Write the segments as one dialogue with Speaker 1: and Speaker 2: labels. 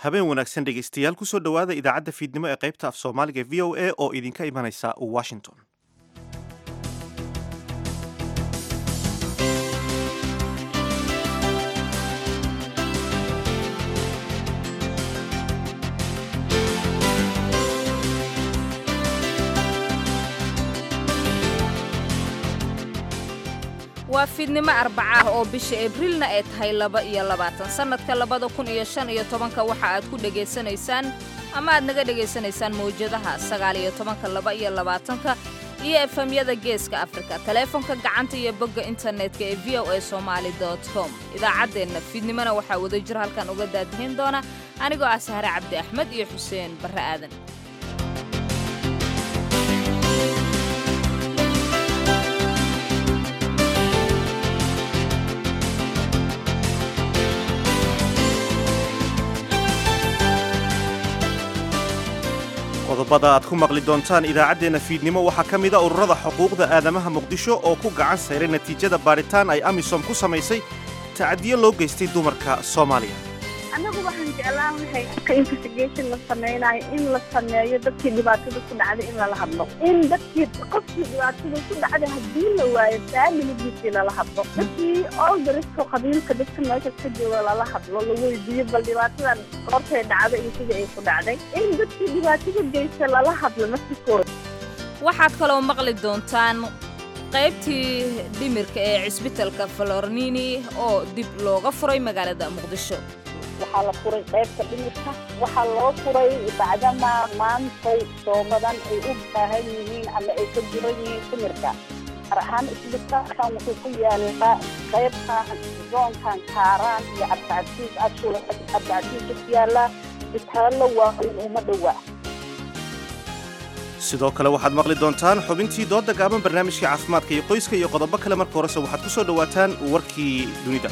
Speaker 1: habeen wanaagsan dhegaystayaal kusoo dhowaada idaacadda fiidnimo ee qaybta af soomaaliga v o a oo idinka imanaysa washington
Speaker 2: waa fiidnimo arbaca ah oo bisha abriilna ay tahay laba iyo labaatan sannadka labada kun iyo shan iyo tobanka waxa aad ku dhegaysanaysaan ama aad naga dhegaysanaysaan mawjadaha sagaal iyo tobanka laba iyo labaatanka iyo efemyada geeska afrika taleefonka gacanta iyo bogga internetka ee v o a somaali com idaacaddeenna fiidnimona waxaa wadajir halkan uga daadihin doona anigoo ah sahre cabdi axmed iyo xuseen barre aadan
Speaker 1: qodobada aad ku maqli doontaan idaacaddeenna fiidnimo waxaa ka mida ururada xuquuqda aadamaha muqdisho oo ku gacan sayray natiijada baaritaan ay amisom ku samaysay tacadiyo loo geystay dumarka soomaaliya
Speaker 3: annagu waxaan jeclaan lahay ka investigation la samaynayo in la sameeyo dadkii dhibaatada ku dhacday in lala hadlo in dadkii qofkii dhibaatada ku dhacday haddii la waayo faamiligiisii lala hadlo dadkii olgarisko qabiilka dadka meesha ka jooga lala hadlo la weydiiyo bal dhibaatadan goortay dhacday iyo sidii ay ku dhacday in dadkii dhibaatada geysta lala hadlo naftikooda
Speaker 2: waxaad kaloo maqli doontaan qaybtii dhimirka ee cisbitalka falornini oo dib looga furay magaalada muqdisho
Speaker 3: waxaa la furay qaybta dhimirka waxaa loo furay bacdama maantay soomadan ay u baahan yihiin ama ay ka jiran yihiin dhimirka gaar ahaan isbitaalkan wuxuu ku yaalaa qaybtan zoonkan kaaraan iyo cabdicasiis ashul cabdicasiis ku yaala isbitaallo waaweyn uma dhowaa
Speaker 1: sidoo kale waxaad maqli doontaan xubintii dooda gaaban barnaamijka caafimaadka iyo qoyska iyo qodobo kale marka horese waxaad ku soo dhowaataan warkii dunida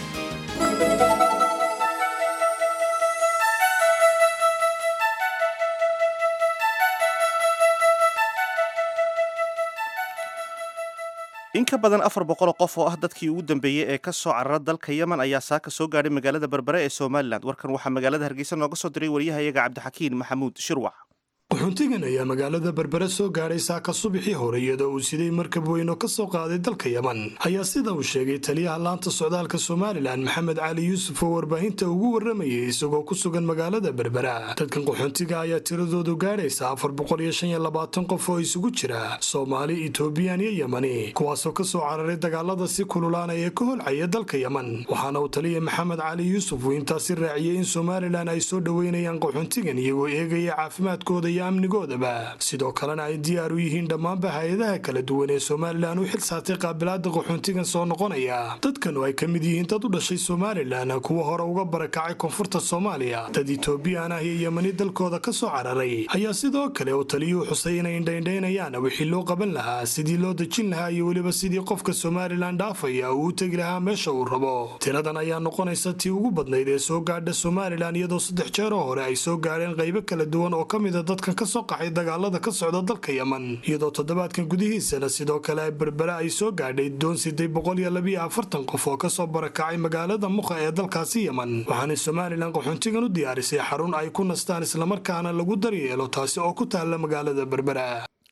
Speaker 1: in ka badan afar boqoloo qof oo ah dadkii ugu dambeeyey ee ka soo carara dalka yemen ayaa saaka soo gaadhay magaalada berbere ee somalilan warkan waxaa magaalada hargeysa nooga soo diray waryahayaga cabdixakiin maxamuud shirwac
Speaker 4: wuxuuntigan ayaa magaalada berbere soo gaadhay saaka subaxii hore iyadoo uu siday markab weyn oo ka soo qaaday dalka yeman ayaa sida uu sheegay taliyaha laanta socdaalka somalilan maxamed cali yuusuf oo warbaahinta ugu warramayay isagoo ku sugan magaalada berbera dadkan qaxoontiga ayaa tiradoodu gaadhaysa afar boqol iyo shan iyo labaatan qof oo isugu jira soomaali etoobiyan iyo yemani kuwaasoo ka soo cararay dagaalada si kululaanaya ka holcaya dalka yeman waxaana uu taliya maxamed cali yuusuf uu intaasi raaciyey in somalilan ay soo dhoweynayaan qaxoontigan iyagoo eegaya caafimaadkooda iyo amnigoodaba sidoo kalena ay diyaar u yihiin dhammaanba hay-adaha kala duwan ee somalilan u xil saartay qaabilaada qaxoontigan soo noqonaya dadkanu ay ka mid yihiin dad u dhashay somalilan kuwa hore uga barakacay koonfurta soomaaliya dad etoobiyaan ah iyo yemani dalkooda ka soo cararay ayaa sidoo kale uu taliyuhu xusay inay indhaindhaynayaan wixii loo qaban lahaa sidii loo dejin lahaa iyo weliba sidii qofka somalilan dhaafaya uu u tegi lahaa meesha uu rabo tiradan ayaa noqonaysa tii ugu badnayd ee soo gaadha somalilan iyadoo saddex jeeroo hore ay soo gaadheen qaybo kala duwan oo ka mida dadka kasoo qaxay dagaalada ka socda dalka yeman iyadoo toddobaadkan gudihiisana sidoo kale berbere ay soo gaadhay doon siday boqol iyo labiyo afartan qof oo kasoo barakacay magaalada muqa ee dalkaasi yeman waxaanay somalilan qaxoontigan u diyaarisay xarun ay ku nastaan islamarkaana lagu daryeelo taasi oo ku taalla magaalada berbera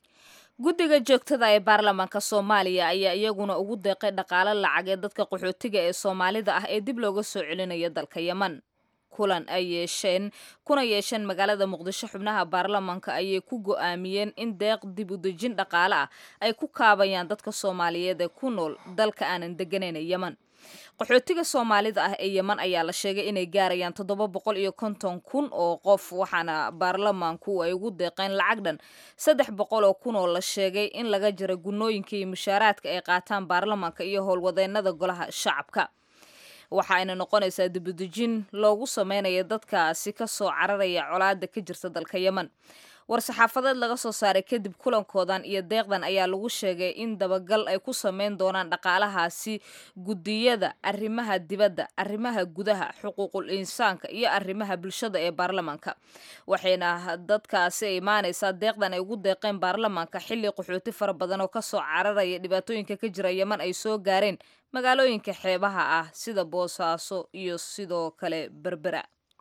Speaker 2: guddiga joogtada ee baarlamaanka soomaaliya ayaa iyaguna ugu deeqay dhaqaalo lacag ee dadka qaxootiga ee soomaalida ah ee dib looga soo celinayo dalka yeman kulan ay yeesheen kuna yeesheen magaalada muqdisho xubnaha baarlamaanka ayay ku go'aamiyeen in deeq dib u dejin dhaqaale ah ay ku kaabayaan dadka soomaaliyeed ee ku nool dalka aanan degganayn yeman qaxootiga soomaalida ah ee yeman ayaa la sheegay inay gaarayaan toddoba boqol iyo konton kun oo qof waxaana baarlamaanku ay ugu deeqeen lacag dhan saddex boqol oo kun oo la sheegay in laga jira gunooyinka iyo mushaaraadka ay qaataan baarlamaanka iyo howlwadeennada golaha shacabka waxa ayna noqonaysaa dibudejin loogu sameynaya dadkaasi ka soo cararaya colaada ka jirta dalka yeman war-saxaafadeed laga soo saaray kadib kulankoodan iyo deeqdan ayaa lagu sheegay in dabagal ay ku sameyn doonaan dhaqaalahaasi guddiyada arrimaha dibadda arrimaha gudaha xuquuqul insaanka iyo arrimaha bulshada ee baarlamaanka waxayna dadkaasi imaanaysaa deeqdan ay ugu deeqeen baarlamaanka xilli qaxooti fara badan oo kasoo cararaya dhibaatooyinka ka jira yeman ay soo gaareen magaalooyinka xeebaha ah sida boosaaso iyo sidoo kale berbera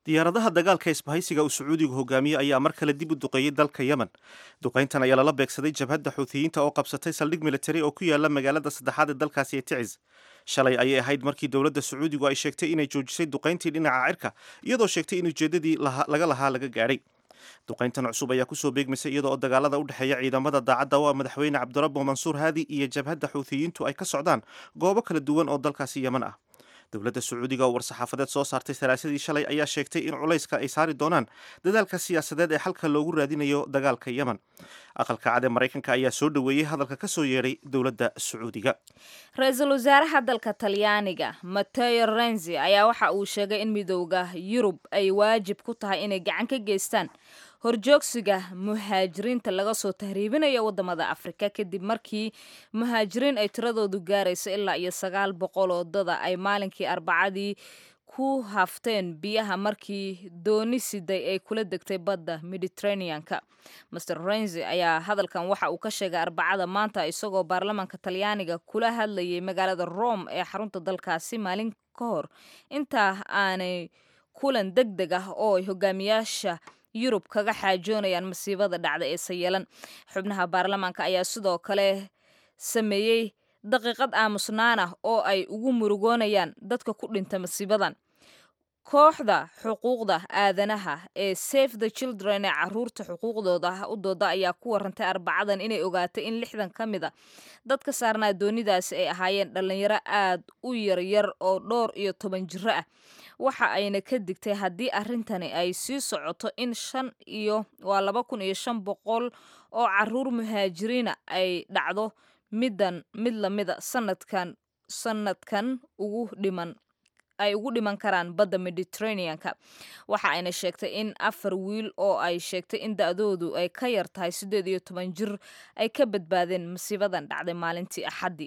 Speaker 1: diyaaradaha dagaalka isbahaysiga uu sacuudigu hogaamiye ayaa mar kale dib u duqeeyey dalka yemen duqayntan ayaa lala beegsaday jabhadda xuutiyiinta oo qabsatay saldhig militari oo ku yaala magaalada saddexaad ee dalkaasi ee ticis shalay ayay ahayd markii dowladda sacuudigu ay sheegtay inay joojisay duqayntii dhinaca cirka iyadoo sheegtay in ujeeddadii laga lahaa laga gaadhay duqayntan cusub ayaa kusoo beegmaysay iyadoo oo dagaalada u dhexeeya ciidamada daacadda oo ah madaxweyne cabdirabbo mansuur haadi iyo jabhadda xuutiyiintu ay ka socdaan goobo kala duwan oo dalkaasi yemen ah dowladda sacuudiga oo war-saxaafadeed soo saartay salaasadii shalay ayaa sheegtay in culayska ay saari doonaan dadaalka siyaasadeed ee xalka loogu raadinayo dagaalka yemen aqalka cad ee maraykanka ayaa soo dhoweeyey hadalka ka soo yeedhay dowladda sacuudiga
Speaker 2: ra-iisul wasaaraha dalka talyaaniga mateo renzi ayaa waxa uu sheegay in midooda yurub ay waajib ku tahay inay gacan ka geystaan horjoogsiga muhaajiriinta laga soo tahriibinayo wadamada afrika kadib markii muhaajiriin ay tiradoodu gaarayso ilaa iyo sagaal boqol oo dada ay maalinkii arbacadii ku hafteen biyaha markii dooni siday ay kula degtay badda mediterraneanka master renzi ayaa hadalkan waxa uu ka sheegay arbacada maanta isagoo baarlamaanka talyaaniga kula hadlayay magaalada rome ee xarunta dalkaasi maalin ka hor intaa aanay kulan deg deg ah oo ay hogaamiyaasha yurub kaga xaajoonayaan masiibada dhacda ee sayelan xubnaha baarlamaanka ayaa sidoo kale sameeyey daqiiqad aamusnaan ah oo ay ugu murugoonayaan dadka ku dhinta masiibadan kooxda xuquuqda aadanaha ee safe the children ee caruurta xuquuqdooda u dooda ayaa ku warantay arbacadan inay ogaatay in lixdan ka mid a dadka saarnaa doonidaasi ay ahaayeen dhallinyaro aad u yaryar oo dhowr iyo toban jiro ah waxa ayna ka digtay haddii arrintani ay sii socoto in shan iyo waa laba kun iyo shan boqol oo caruur muhaajiriina ay dhacdo middan mid lamida sanadkan sanadkan ugu dhiman ay ugu dhiman karaan badda mediterraneanka waxa ayna sheegtay in afar wiil oo ay sheegtay in da-doodu ay ka yar tahay siddeed iyo toban jir ay ka badbaadeen masiibadan dhacday maalintii axaddii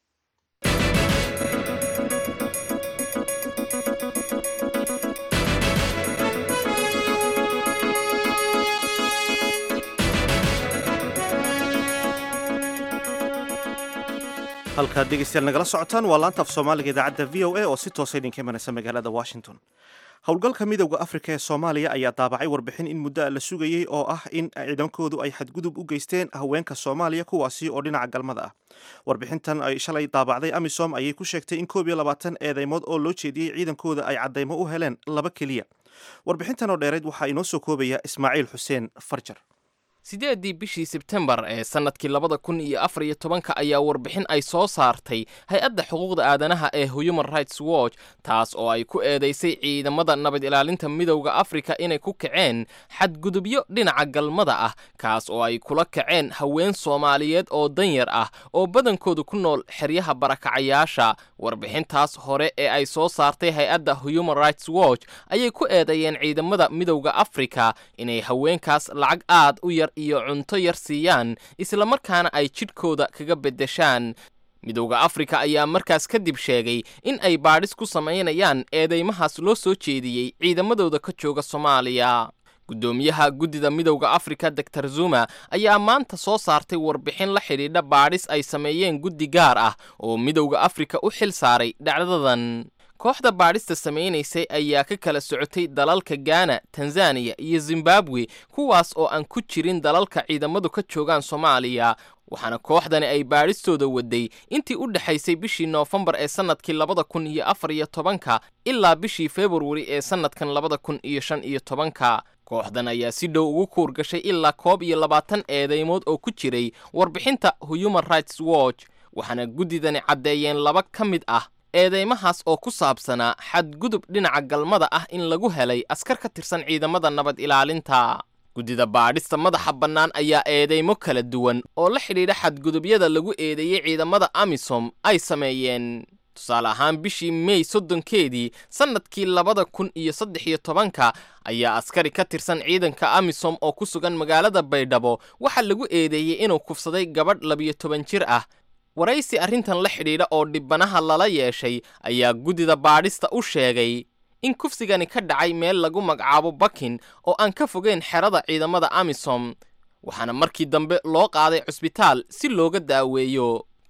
Speaker 1: halkaad dhegeystayaal nagala socotaan waa laanta af soomaaliga idaacadda v o a oo si toosa idinka imanaysa magaalada washington howlgalka midowda afrika ee soomaaliya ayaa daabacay warbixin in muddo a la sugayey oo ah in ciidankoodu ay xadgudub u geysteen haweenka soomaaliya kuwaasi oo dhinaca galmada ah warbixintan ay shalay daabacday amisom ayay ku sheegtay in koob iyo labaatan eedeymood oo loo jeediyey ciidankooda ay caddaymo u heleen laba keliya warbixintan oo dheereyd waxaa inoo soo koobaya ismaaciil xuseen farjar
Speaker 5: sideeddii bishii sebtembar ee sannadkii labada kun iyo afar iyo tobanka ayaa warbixin ay soo saartay hay-adda xuquuqda aadanaha ee human rights watch taas oo ay ku eedaysay ciidamada nabad ilaalinta midowda afrika inay ku kaceen xadgudubyo dhinaca galmada ah kaas oo ay kula kaceen haween soomaaliyeed oo danyar ah oo badankoodu ku nool xeryaha barakacayaasha warbixintaas hore ee ay soo saartay hay-adda human rights watch ayay ku eedeeyeen ciidamada midowda afrika inay haweenkaas lacag aad u yar iyo cunto yar siiyaan islamarkaana ay jidhkooda kaga beddeshaan midowda afrika ayaa markaas kadib sheegay in ay baadhis ku samaynayaan eedeymahaas loo soo jeediyey ciidamadooda ka jooga soomaaliya guddoomiyaha guddida midowda afrika doctor zuma ayaa maanta soo saartay warbixin la xidhiidha baadhis ay sameeyeen guddi gaar ah oo midowda afrika u xil saaray dhacdadan kooxda baadhista samaynaysay ayaa ka kala socotay dalalka gaana tanzaniya iyo zimbabwe kuwaas oo aan ku jirin dalalka ciidamadu ka joogaan soomaaliya waxaana kooxdani ay baadhistooda waday intii u dhexaysay bishii noofembar ee sannadkii labada kun iyo afar iyo tobanka ilaa bishii februari ee sannadkan labada kun iyo shan iyo tobanka kooxdan ayaa si dhow ugu kuur gashay ilaa koob iyo labaatan eedeymood oo ku jiray warbixinta human rights watch waxaana guddidani caddeeyeen laba ka mid ah eedeymahaas oo ku saabsanaa xadgudub dhinaca galmada ah in lagu helay askar ka tirsan ciidamada nabad ilaalinta guddida baadhista madaxa bannaan ayaa eedeymo kala duwan oo la xidhiidha xadgudubyada lagu eedeeyey ciidamada amisom ay sameeyeen tusaale ahaan bishii mey soddonkeedii sannadkii labada kun iyo saddex iyo tobanka ayaa askari ka tirsan ciidanka amisom oo ku sugan magaalada baydhabo waxaa lagu eedeeyey inuu kufsaday gabadh labiyo toban jir ah waraysi arrintan la xidhiidha oo dhibbanaha lala yeeshay ayaa guddida baadhista u sheegay in kufsigani ka dhacay meel lagu magacaabo bakin oo aan ka fogeyn xerada ciidamada amisom waxaana markii dambe loo qaaday cusbitaal si looga daaweeyo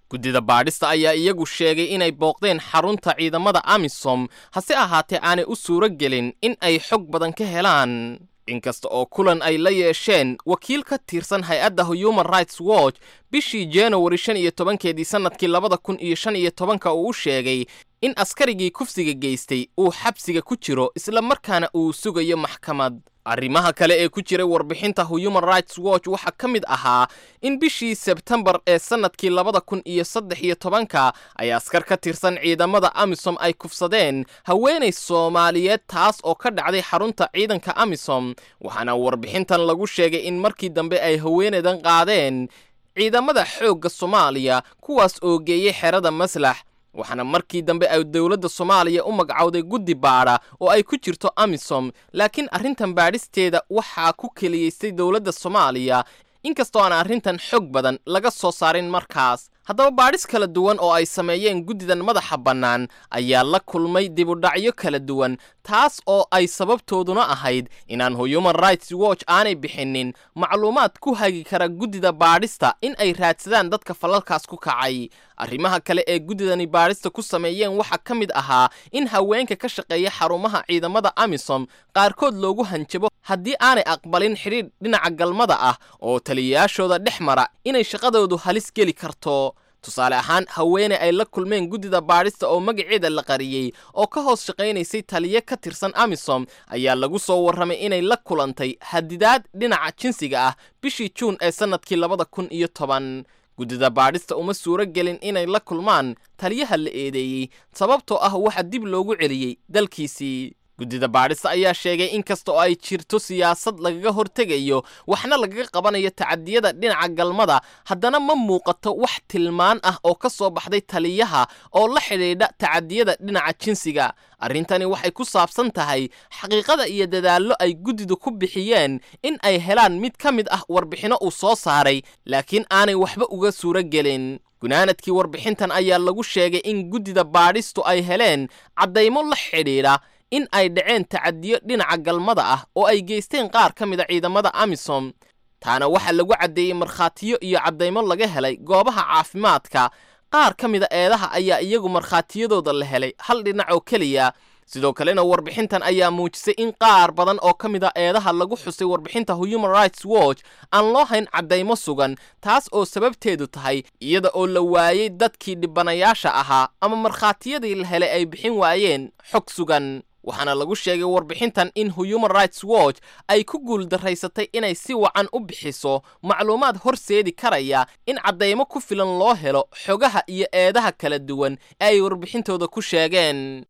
Speaker 5: guddida baadhista ayaa iyagu sheegay inay booqdeen xarunta ciidamada amisom hase ahaatee aanay u suuro gelin in ay xog badan ka helaan inkasta oo kulan ay la yeesheen wakiil ka tirsan hay-adda human rights watch bishii januari shan iyo tobankeedii sannadkii labada kun iyo shan iyo tobanka uu u sheegay in askarigii kufsiga geystay uu xabsiga ku jiro isla markaana uu sugayo maxkamad arrimaha kale ee ku jiray warbixinta human rights watch waxaa ka mid ahaa in bishii sebtembar ee sannadkii labada kun iyo saddex iyo tobanka ay askar ka tirsan ciidamada amisom ay kufsadeen haweenay soomaaliyeed taas oo ka dhacday xarunta ciidanka amisom waxaana warbixintan lagu sheegay in markii dambe ay haweenaydan qaadeen ciidamada xoogga soomaaliya kuwaas oo geeyey xerada maslax waxaana markii dambe ay dowladda soomaaliya u magacowday guddi baadha oo ay ku jirto amisom laakiin arrintan baadhisteeda waxaa ku keliyaystay dowladda soomaaliya inkastoo aan arrintan xog badan laga soo saarin markaas haddaba baadhis kala duwan oo ay sameeyeen guddidan madaxa bannaan ayaa la kulmay dibudhacyo kala duwan taas oo ay sababtooduna ahayd inaan human rights watch aanay bixinin macluumaad ku hagi kara guddida baadhista in ay raadsadaan dadka falalkaas ku kacay arrimaha kale ee guddidani baadhista ku sameeyeen waxaa ka mid ahaa in haweenka ka shaqeeya xarumaha ciidamada amisom qaarkood loogu hanjabo haddii aanay aqbalin xidhiidh dhinaca galmada ah oo taliyayaashooda dhex mara inay shaqadoodu halis geli karto tusaale ahaan haweeney ay la kulmeen guddida baadhista oo magaceeda la qariyey oo ka hoos shaqaynaysay taliye ka tirsan amisom ayaa lagu soo warramay inay la kulantay hadidaad dhinaca jinsiga ah bishii juun ee sannadkii labada kun iyo toban guddida baadhista uma suuro gelin inay la kulmaan taliyaha la eedeeyey sababtoo ah waxa dib loogu celiyey dalkiisii guddida baadhista ayaa sheegay in kasta oo ay jirto siyaasad lagaga hortegayo waxna lagaga qabanayo tacadiyada dhinaca galmada haddana ma muuqato wax tilmaan ah oo ka soo baxday taliyaha oo la xidhiidha tacadiyada dhinaca jinsiga arrintani waxay ku saabsan tahay xaqiiqada iyo dadaallo ay guddidu ku bixiyeen in ay helaan mid ka mid ah warbixinno uu soo saaray laakiin aanay waxba uga suuro gelin gunaanadkii warbixintan ayaa lagu sheegay in guddida baadhistu ay heleen caddaymo la xidhiidha in ay dhaceen tacadiyo dhinaca galmada ah oo ay geysteen qaar ka mid a ciidamada amisom taana waxaa lagu caddeeyey markhaatiyo iyo caddaymo laga helay goobaha caafimaadka qaar ka mida eedaha ayaa iyagu markhaatiyadooda la helay hal dhinac oo keliya sidoo kalena warbixintan ayaa muujisay in qaar badan oo ka mid a eedaha lagu xusay warbixinta human rights watch aan loo hayn caddaymo sugan taas oo sababteedu tahay iyada oo la waayey dadkii dhibanayaasha ahaa ama markhaatiyadii la helay ay bixin waayeen xog sugan waxaana lagu sheegay warbixintan in human rights watch ay ku guuldaraysatay inay si wacan u bixiso macluumaad horseedi karaya in caddaymo ku filan loo helo xogaha iyo eedaha kala duwan ee ay warbixintooda ku sheegeen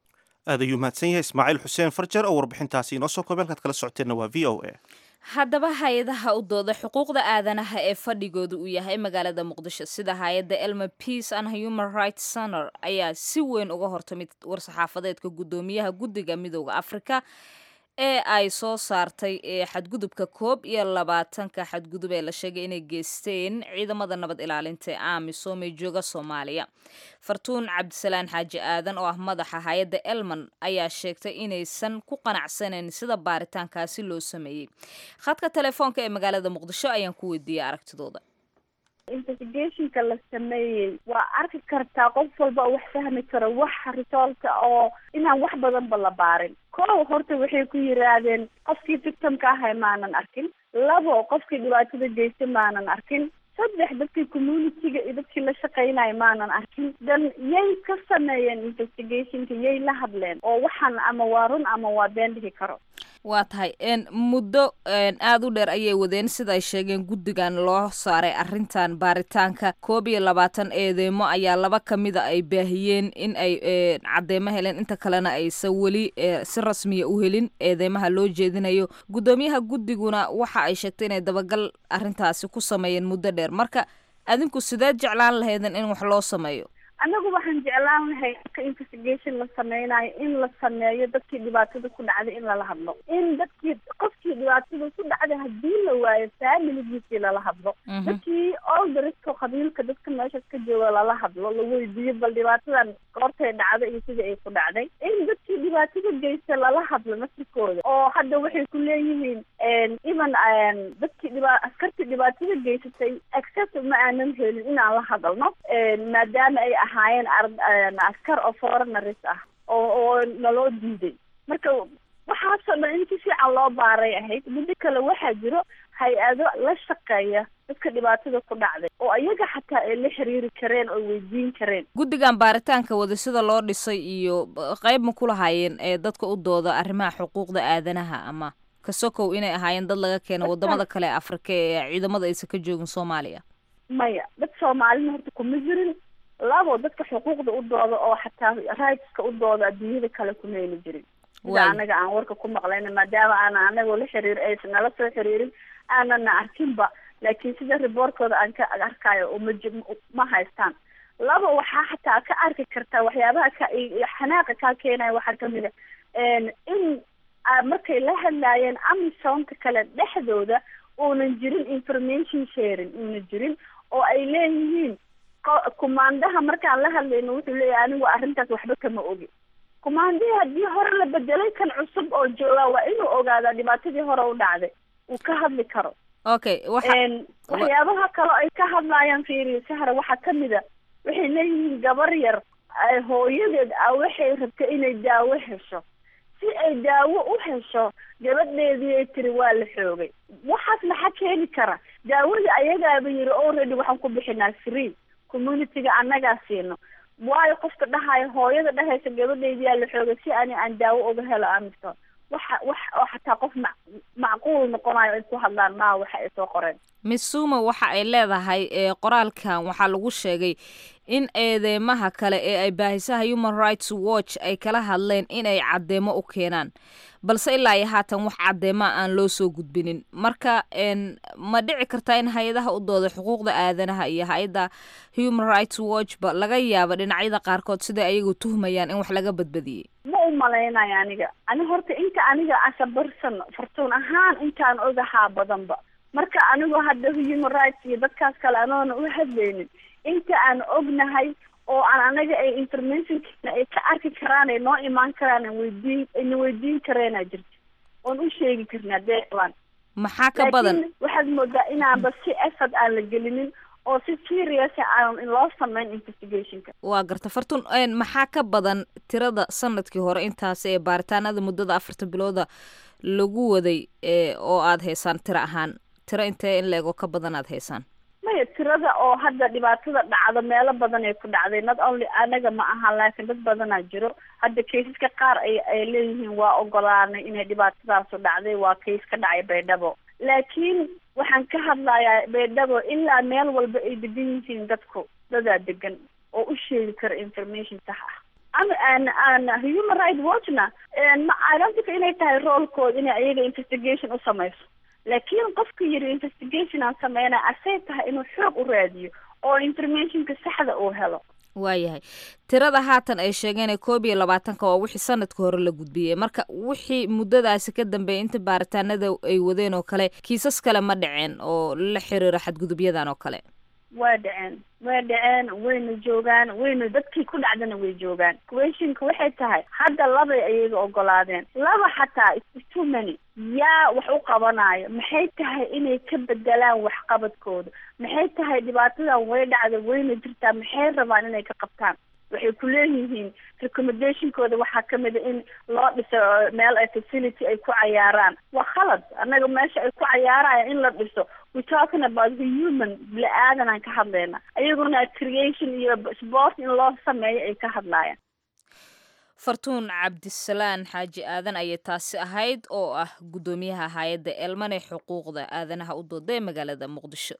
Speaker 1: aad ayuu mahadsan yahay ismaaciil xuseen farjar oo warbixintaasi inoo soo koobay halkaad kala socoteenna waa v o a
Speaker 2: haddaba hay-adaha u dooda xuquuqda aadanaha ee fadhigooda uu yahay magaalada muqdisho sida hay-adda elma peace and human rights center ayaa si weyn uga hortamid war-saxaafadeedka guddoomiyaha guddiga midooda afrika ee ay soo saartay ee xadgudubka koob iyo labaatanka xadgudub ee la sheegay inay geysteen ciidamada nabad ilaalinta ee amisom ee jooga soomaaliya fartuun cabdisalaan xaaji aadan oo ah madaxa hay-adda elman ayaa sheegtay inaysan ku qanacsanayn sida baaritaankaasi loo sameeyey khadka telefoonka ee magaalada muqdisho ayaan ku weydiiyey aragtidooda
Speaker 3: investigationka la sameeyey waa arki kartaa qof walba oo wax fahmi karo wax risoolka oo inaan wax badanba la baarin kow horta waxay ku yiraahdeen qofkii victimka ahay maanan arkin labo qofkii dhibaatada geystay maanan arkin saddex dadkii communityga iyo dadkii la shaqeynaya maanan arkin dan yay ka sameeyeen investigationka yay la hadleen oo waxaan ama waa run ama waa been dhihi karo
Speaker 2: waa tahay muddo aada u dheer ayay wadeen sida ay sheegeen guddigan loo saaray arrintan baaritaanka koob iyo labaatan eedeemo ayaa laba ka mida ay baahiyeen in ay cadeymo heleen inta kalena aysan weli si rasmiya u helin eedeymaha loo jeedinayo guddoomiyaha guddiguna waxa ay sheegtay inay dabagal arrintaasi ku sameeyeen muddo dheer marka adinku sideed jeclaan lahaydeen in wax loo sameeyo
Speaker 3: anagu waxaan jeclaan lahay ka investigation la sameynayo in la sameeyo dadkii dhibaatada ku dhacday in lala hadlo in dadkii qofkii dhibaatada ku dhacday hadii la waayo familigiisii lala hadlo dadkii oldarisco qabiilka dadka meeshaas ka jooga lala hadlo la weydiiyo bal dhibaatadan goortay dhacday iyo sidii ay ku dhacday in dadkii dhibaatada geysta lala hadlo nasirkooda oo hadda waxay ku leeyihiin even dadkii dhiba askartii dhibaatada geysatay access ma aanan helin inaan la hadalno maadaama ay ahaayeen askar oo foreigners ah oo oo naloo diiday marka waxaasoo dhan in si fiican loo baaray ahayd middo kale waxaa jiro hay-ado la shaqeeya dadka dhibaatada ku dhacday oo iyaga xataa ay la xiriiri kareen oo weydiin kareen
Speaker 2: guddigan baaritaanka wada sida loo dhisay iyo qayb ma ku lahaayeen ee dadka u dooda arrimaha xuquuqda aadanaha ama kasokow inay ahaayeen dad laga keeno wadamada kale ee afrika ee ciidamada aysan ka joogin soomaaliya
Speaker 3: maya dad soomaalina horta kuma jirin labo dadka xuquuqda u dooda oo xataa rightska u dooda adduunyada kale kuma heli jirin sida anaga aan warka ku maqlayna maadaama aana anagoo la xiriir aysan nala soo xiriirin aanana arkinba laakiin sida riboortkooda aan ka arkayo ma ma haystaan laba waxaa xataa ka arki kartaa waxyaabaha ka xanaaqa kaa keenaya waxaa kamid a in markay la hadlaayeen amisonka kale dhexdooda uunan jirin information sharing uunan jirin oo ay leeyihiin kumaandaha markaan la hadlayno wuxuu leeyahay anigu arrintaas waxba kama ogi kumaandihii haddii hore la bedelay kan cusub oo joogaa waa inuu ogaadaa dhibaatadii hore u dhacday uu ka hadli karo
Speaker 2: okay
Speaker 3: waxyaabaha kale ay ka hadlaayaan fiiriyo sahra waxaa kamid a waxay leeyihiin gabar yar hooyadeed ah waxay rabta inay daawo hesho si ay daawo u hesho gabadheedii ay tiri waa la xoogay waxaas maxaa keeni kara daawadii ayagaaba yiri already waxaan ku bixinaa free communityga annagaa siino waayo qofka dhahayo hooyada dhahaysa gabadheydiyaa la xoogay si ani aan daawo uga helo amiso waxa wax oo xataa qof ma macquul noqonayo ay ku hadlaan maa waxa ay soo qoreen
Speaker 2: miss suma waxa ay leedahay qoraalkan waxaa lagu sheegay in eedeymaha kale ee ay baahisaha human rights watch ay kala hadleen in ay caddeemo u keenaan balse ilaa iyo haatan wax caddeema aan loo soo gudbinin marka ma dhici kartaa in hay-adaha u dooda xuquuqda aadanaha iyo hay-adda human rights watch ba laga yaabo dhinacyada qaarkood siday ayagu tuhmayaan in wax laga badbadiyey
Speaker 3: ma u malaynayo aniga ani horta inta aniga asabarsan fartuun ahaan intaan ogahaa badanba marka anigu hadda human rights iyo dadkaas kale anoona u hadlaynin inta aan ognahay oo aan anaga ay informationkeena ay ka arki karaan ay noo imaan karaan aan weydiin ayna weydiin kareenaa jirta oon u sheegi karnaa dee qabaan
Speaker 2: maxaa ka badan
Speaker 3: waxaad moodaa inaanba si effort aan la gelinin oo si serious aan loo samayn investigationka
Speaker 2: waa garta fartun maxaa ka badan tirada sanadkii hore intaas ee baaritaanada muddada afarta bilooda lagu waday oo aada haysaan tiro ahaan tiro intee in la-ego ka badan aada haysaan
Speaker 3: maya tirada oo hadda dhibaatada dhacdo meelo badan ay ku dhacday not only anaga ma aha laakiin dad badanaa jiro hadda kaysaska qaar ay ay leeyihiin waa ogolaanay inay dhibaatadaasu dhacday waa kays ka dhacay baydhabo laakiin waxaan ka hadlayaa baydhabo ilaa meel walba ay degan yihiin dadku dadaa degan oo u sheegi kara information sax ah ama aan aan human right watchna ma idantika inay tahay roolkooda inay ayaga investigation u samayso laakiin qofka yiri investigation aan sameynaa asay tahay inuu xoog u raadiyo oo informationka saxda uu helo
Speaker 2: waayahay tirada haatan ay sheegeen koob iyo labaatanka waa wixii sanadka hore la gudbiyey marka wixii muddadaasi ka dambeeyay inta baaritaanada ay wadeen oo kale kiisas kale ma dhaceen oo la xiriira xadgudubyadan oo kale
Speaker 3: waa dhaceen way dhaceen wayna joogaan wayna dadkii ku dhacdana way joogaan questionka waxay tahay hadda labay ayaga ogolaadeen laba xataa too many yaa wax u qabanayo maxay tahay inay ka bedelaan waxqabadkooda maxay tahay dhibaatadan way dhacda wayna jirtaa maxay rabaan inay ka qabtaan waxay ku leeyihiin recommendationkooda waxaa kamid a in loo dhiso meel ay facility ay ku cayaaraan waa khalad annaga meesha ay ku cayaaraya in la dhiso we talking about the human bili-aadan aan ka hadlayna ayaguna creation iyo sport in loo sameeyo ay ka hadlaayaan
Speaker 2: fartuun cabdisalaan xaaji aadan ayay taasi ahayd oo ah guddoomiyaha hay-adda elman ee xuquuqda aadanaha u dooda ee magaalada muqdisho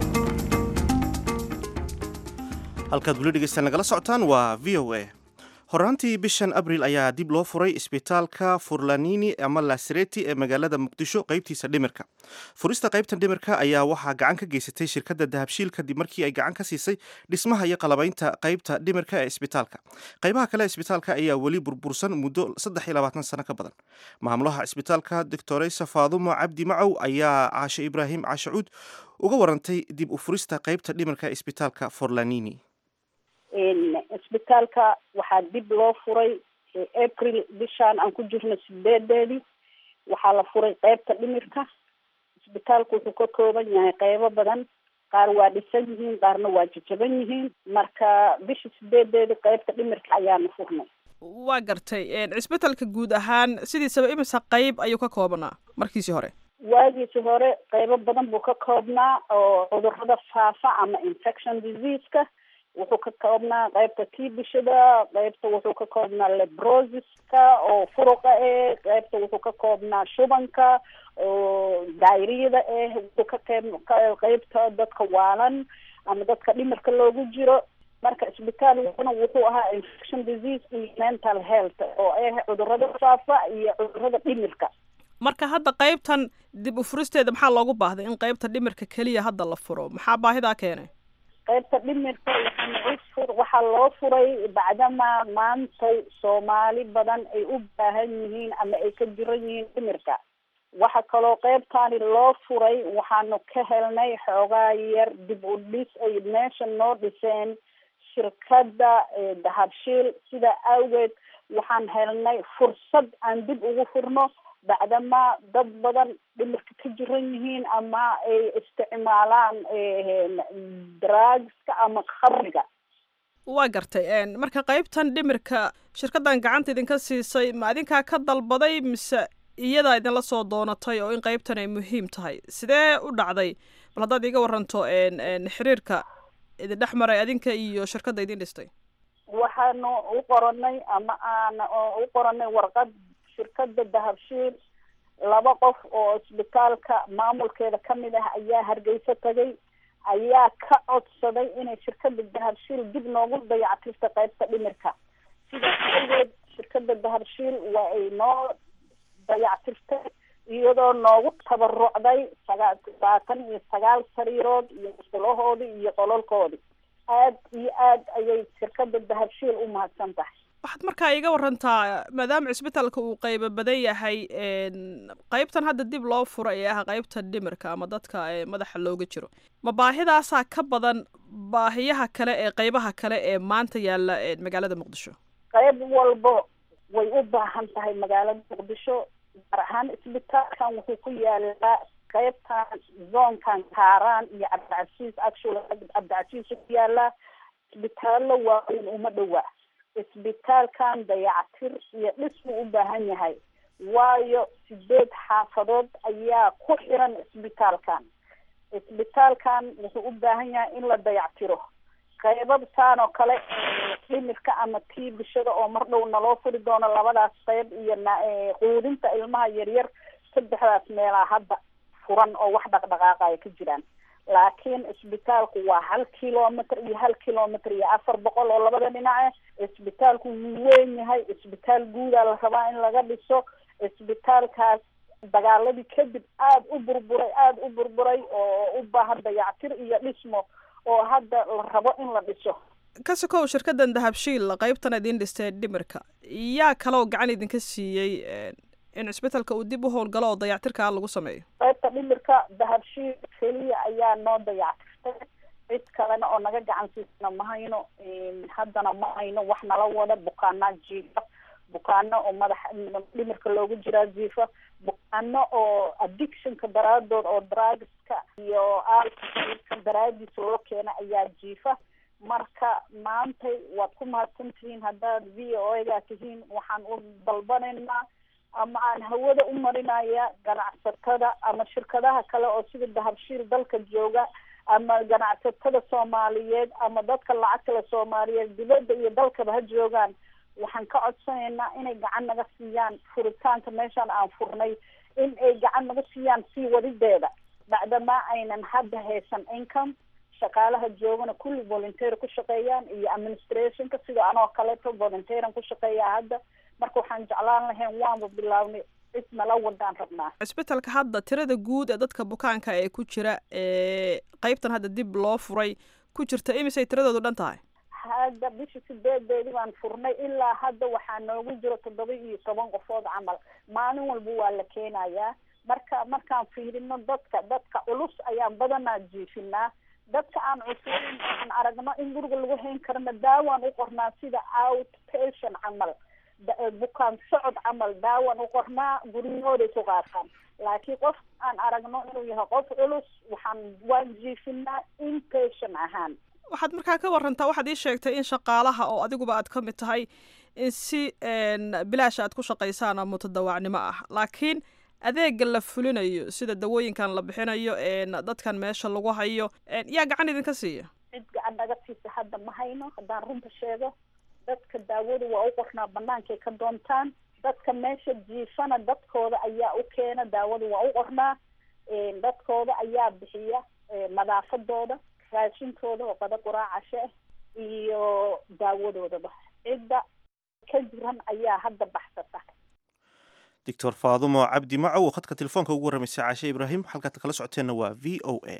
Speaker 1: halkaad weli dhegeystaan nagala socotaan waa v o a horaantii bishan abril ayaa dib loo furay isbitaalka furlanini ama lasreti ee magaalada muqdisho qaybtiisa dhimirka furista qaybtan dhimirka ayaa waxaa gacan ka geysatay shirkadda dahabshiil kadib markii ay gacan ka siisay dhismaha iyo qalabaynta qaybta dhimirka ee isbitaalka qaybaha kale isbitaalka ayaa weli burbursan muddo saddex iyo labaatan sano ka badan maamulaha isbitaalka doctoreysa faadumo cabdi macow ayaa caashe ibraahim caashacuud uga warantay dib u furista qaybta dhimirka ee isbitaalka forlanini
Speaker 3: isbitaalka waxaa dib loo furay april bishaan aan ku jirno sideedeedii waxaa la furay qeybta dhimirka isbitaalku wuxuu ka kooban yahay qeybo badan qaar waa dhisan yihiin qaarna waa jajaban yihiin marka bisha sideedeedii qeybta dhimirka ayaana furnay
Speaker 6: waa gartay cisbitalka guud ahaan sidiisaba imisa qeyb ayuu ka koobnaa markiisii hore
Speaker 3: waagiisi hore qeybo badan buu ka koobnaa oo cudurada faafa ama infection diseaseka wuxuu ka koobnaa qeybta tiibishada qeybta wuxuu ka koobnaa lebrosiska oo furuqa eh qeybta wuxuu ka koobnaa shubanka oo dayriyada eh wuxuu ka qeyb qeybta dadka waalan ama dadka dhimirka loogu jiro marka isbitaalkuna wuxuu ahaa infection disease iyo mental health oo ah cudurada faafa iyo cudurada dhimirka
Speaker 6: marka hadda qeybtan dib u furisteeda maxaa loogu baahday in qeybta dhimirka keliya hadda la furo maxaa baahidaa keenay
Speaker 3: qaybta dhimirka waxaa waxaa loo furay bacdama maantay soomaali badan ay u baahan yihiin ama ay ka jiran yihiin dhimirka waxa kaloo qeybtaani loo furay waxaanu ka helnay xoogaa yar dib u dhis ay meesha noo dhiseen shirkadda dahabshiil sida awgeed waxaan helnay fursad aan dib ugu furno bacdama dad badan dhimirka ka jiran yihiin ama ay isticmaalaan drugska ama khamriga
Speaker 6: waa gartay marka qeybtan dhimirka shirkaddan gacanta idinka siisay ma adinkaa ka dalbaday mise iyadaa idinla soo doonatay oo in qeybtan ay muhiim tahay sidee u dhacday bal haddaad iiga waranto xiriirka idin dhex maray adinka iyo shirkadda idin dhistay
Speaker 3: waxaanu u qoranay ama aan u qoranay warqad shirkadda dahabshiil laba qof oo isbitaalka maamulkeeda kamid ah ayaa hargeysa tagay ayaa ka codsaday inay shirkadda dahabshiil dib noogu dayactirta qeybta dhimirka sidaas awgeed shirkadda dahabshiil waa ay noo dayactirtay iyadoo noogu tabarucday sagaa saatan iyo sagaal sariirood iyo musqulahoodii iyo qololkoodii aad iyo aad ayay shirkadda dahabshiil u mahadsan tahay
Speaker 6: waxaad markaa iiga warantaa maadaama cisbitaalka uu qeybo badan yahay qeybtan hadda dib loo fura ee ah qeybta dhimirka ama dadka madaxa looga jiro ma baahidaasaa ka badan baahiyaha kale ee qeybaha kale ee maanta yaalla magaalada muqdisho
Speaker 3: qeyb walbo way u baahan tahay magaalada muqdisho gaar ahaan isbitaalkan wuxuu ku yaalaa qeybtan zoonkan kaaraan iyo cabdicasiis actual cabdicasiis ku yaalaa isbitaallo waaweyn uma dhowaa isbitaalkan dayactir iyo dhis buu u baahan yahay waayo sideed xaafadood ayaa ku xiran isbitaalkan isbitaalkan wuxuu u baahan yahay in la dayactiro qeybabtaan oo kale dhimirka ama tiibishada oo mar dhow naloo furi doono labadaas qeyb iyo quudinta ilmaha yaryar saddexdaas meelaa hadda furan oo wax dhaqdhaqaaqaya ka jiraan laakiin isbitaalku waa hal kilomitr iyo hal kilomitr iyo afar boqol oo labada dhinace isbitaalku wuu weyn yahay isbitaal guudaa la rabaa in laga dhiso isbitaalkaas dagaaladii kadib aada u burburay aada u burburay oo u baahan dayactir iyo dhismo oo hadda la rabo in la dhiso
Speaker 6: ka sokow shirkaddan dahabshiil qeybtan idin dhistee dhimirka yaa kaloo gacan idinka siiyey in cisbitaalka uu dib u howlgalo oo dayactirkaa lagu sameeyo
Speaker 3: qaybta dhimirka dahabshiil keliya ayaa noo dayactirtay cid kalena oo naga gacan siisana ma hayno haddana ma hayno wax nala wada bukaanaa jiifa bukaano oo madaxa dhimirka loogu jiraa jiifa bukaano oo addictionka daraadood oo drugska iyo alcoholka daraadiis loo keena ayaa jiifa marka maantay waad ku mahadsan tihiin haddaad v o a gaa tihiin waxaan u dalbanaynaa ama aan hawada u marinaya ganacsatada ama shirkadaha kale oo sida dahabshiil dalka jooga ama ganacsatada soomaaliyeed ama dadka lacagtale soomaaliyeed dibadda iyo dalkaba ha joogaan waxaan ka codsanaynaa inay gacan naga siiyaan furitaanka meeshaan aan furnay in ay gacan naga siiyaan sii wadideeda bacdamaa aynan hadda haysan income shaqaalaha joogana kulli volunteer ku shaqeeyaan iyo administrationka sida anoo kaleeto volunteeran ku shaqeeyaa hadda marka waxaan jeclaan lahayn waanba bilaabnay cid nala wadaan rabnaa
Speaker 6: cisbitalka hadda tirada guud ee dadka bukaanka ee ku jira ee qeybtan hadda dib loo furay ku jirta imisay tiradoodu dhan tahay
Speaker 3: hadda bishii sideedeedii baan furnay ilaa hadda waxaa noogu jiro toddoba iyo toban qofood camal maalin walba waa la keenayaa marka markaan fiirino dadka dadka culus ayaan badanaa jiifinaa dadka aan cusurin aan aragno in guriga lagu hayn karana daawaan u qornaa sida out patient camal bukaan socod camal daawaan u qornaa guryahooday ku qaataan laakiin qof aan aragno inuu yahay qof culus waxaan waan jiifinaa inpatient ahaan
Speaker 6: waxaad markaa ka warantaa waxaad ii sheegtay in shaqaalaha oo adiguba aad ka mid tahay in si bilaash aad ku shaqaysaan oo mutadawaacnimo ah laakiin adeega la fulinayo sida dawooyinkan la bixinayo dadkan meesha lagu hayo yaa gacan idinka siiya
Speaker 3: cid gacan naga siisa hadda ma hayno haddaan runta sheego dadka daawada waa u qornaa banaankay ka doontaan dadka meesha jiifana dadkooda ayaa u keena daawada waa u qornaa dadkooda ayaa bixiya nadaafadooda raashintooda oo qada quraacashe iyo daawadoodaba cidda ka jiran ayaa hadda baxsata
Speaker 1: doctor faadumo cabdi macow oo khadka telefoonka ugu warramaysay caashe ibraahim halkaad kala socoteenna waa v o a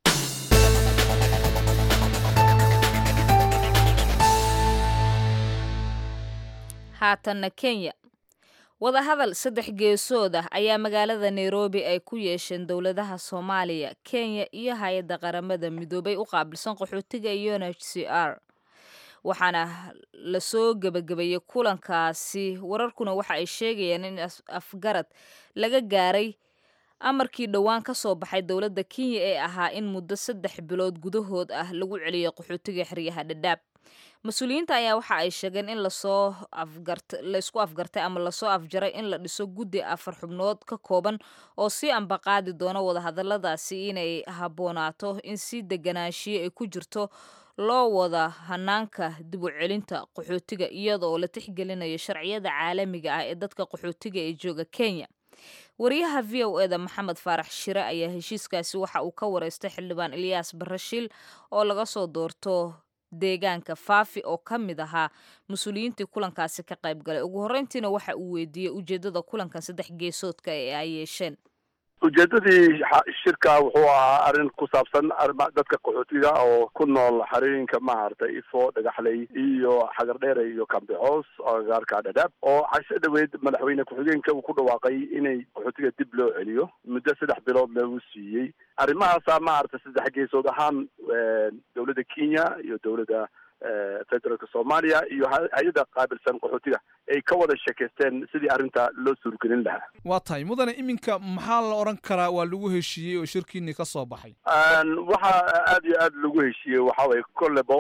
Speaker 2: haatanna kenya wadahadal saddex geesood ah ayaa magaalada nairobi ay ku yeesheen dowladaha soomaaliya kenya iyo hay-adda qaramada midoobay u qaabilsan qaxootiga iyo n h c r waxaana lasoo gebagabeeyey kulankaasi wararkuna waxa ay sheegayaan in afgarad laga gaaray amarkii dhowaan ka soo baxay dowladda kenya ee ahaa in muddo saddex bilood gudahood ah lagu celiyo qaxootiga xeryaha dhadhaab mas-uuliyiinta ayaa waxa ay sheegeen in lasoo afgart laysku afgartay ama lasoo afjaray in la dhiso guddi afar xubnood ka kooban oo sii ambaqaadi doona wadahadaladaasi inay habboonaato in si deganaanshiyo ay ku jirto loo wada hanaanka dib u celinta qaxootiga iyadaoo la tixgelinayo sharciyada caalamiga ah ee dadka qaxootiga ee jooga kenya wariyaha v o eda maxamed faarax shire ayaa heshiiskaasi waxa uu ka wareystay xildhibaan ilyaas barashiil oo laga soo doorto deegaanka faafi oo ka mid ahaa mas-uuliyiintii kulankaasi ka qayb galay ugu horreyntiina waxa uu weydiiyey ujeeddada kulankan saddex geesoodka ee ay yeesheen
Speaker 7: ujeedadii shirka wuxuu ahaa arrin ku saabsan dadka qaxootiga oo ku nool xarooyinka maaragtay ifo dhagaxley iyo xagar dheere iyo kambixoos agagaarka dhadhaab oo casho dhaweyd madaxweyne ku-xigeenka uu ku dhawaaqay inay qaxootiga dib loo celiyo muddo saddex bilood lagu siiyey arrimahaasaa maaragtay saddex geesood ahaan dowladda kenya iyo dowladda federaalka soomaaliya iyo hay-adda qaabilsan qaxootiga ay ka wada sheekaysteen sidii arrinta loo suurgelin lahaa
Speaker 8: waa tahay mudane iminka maxaa la odhan karaa waa lagu heshiiyey oo shirkiinii ka soo baxay
Speaker 7: waxaa aada iyo aada lagu heshiiyey waxa weye kollebo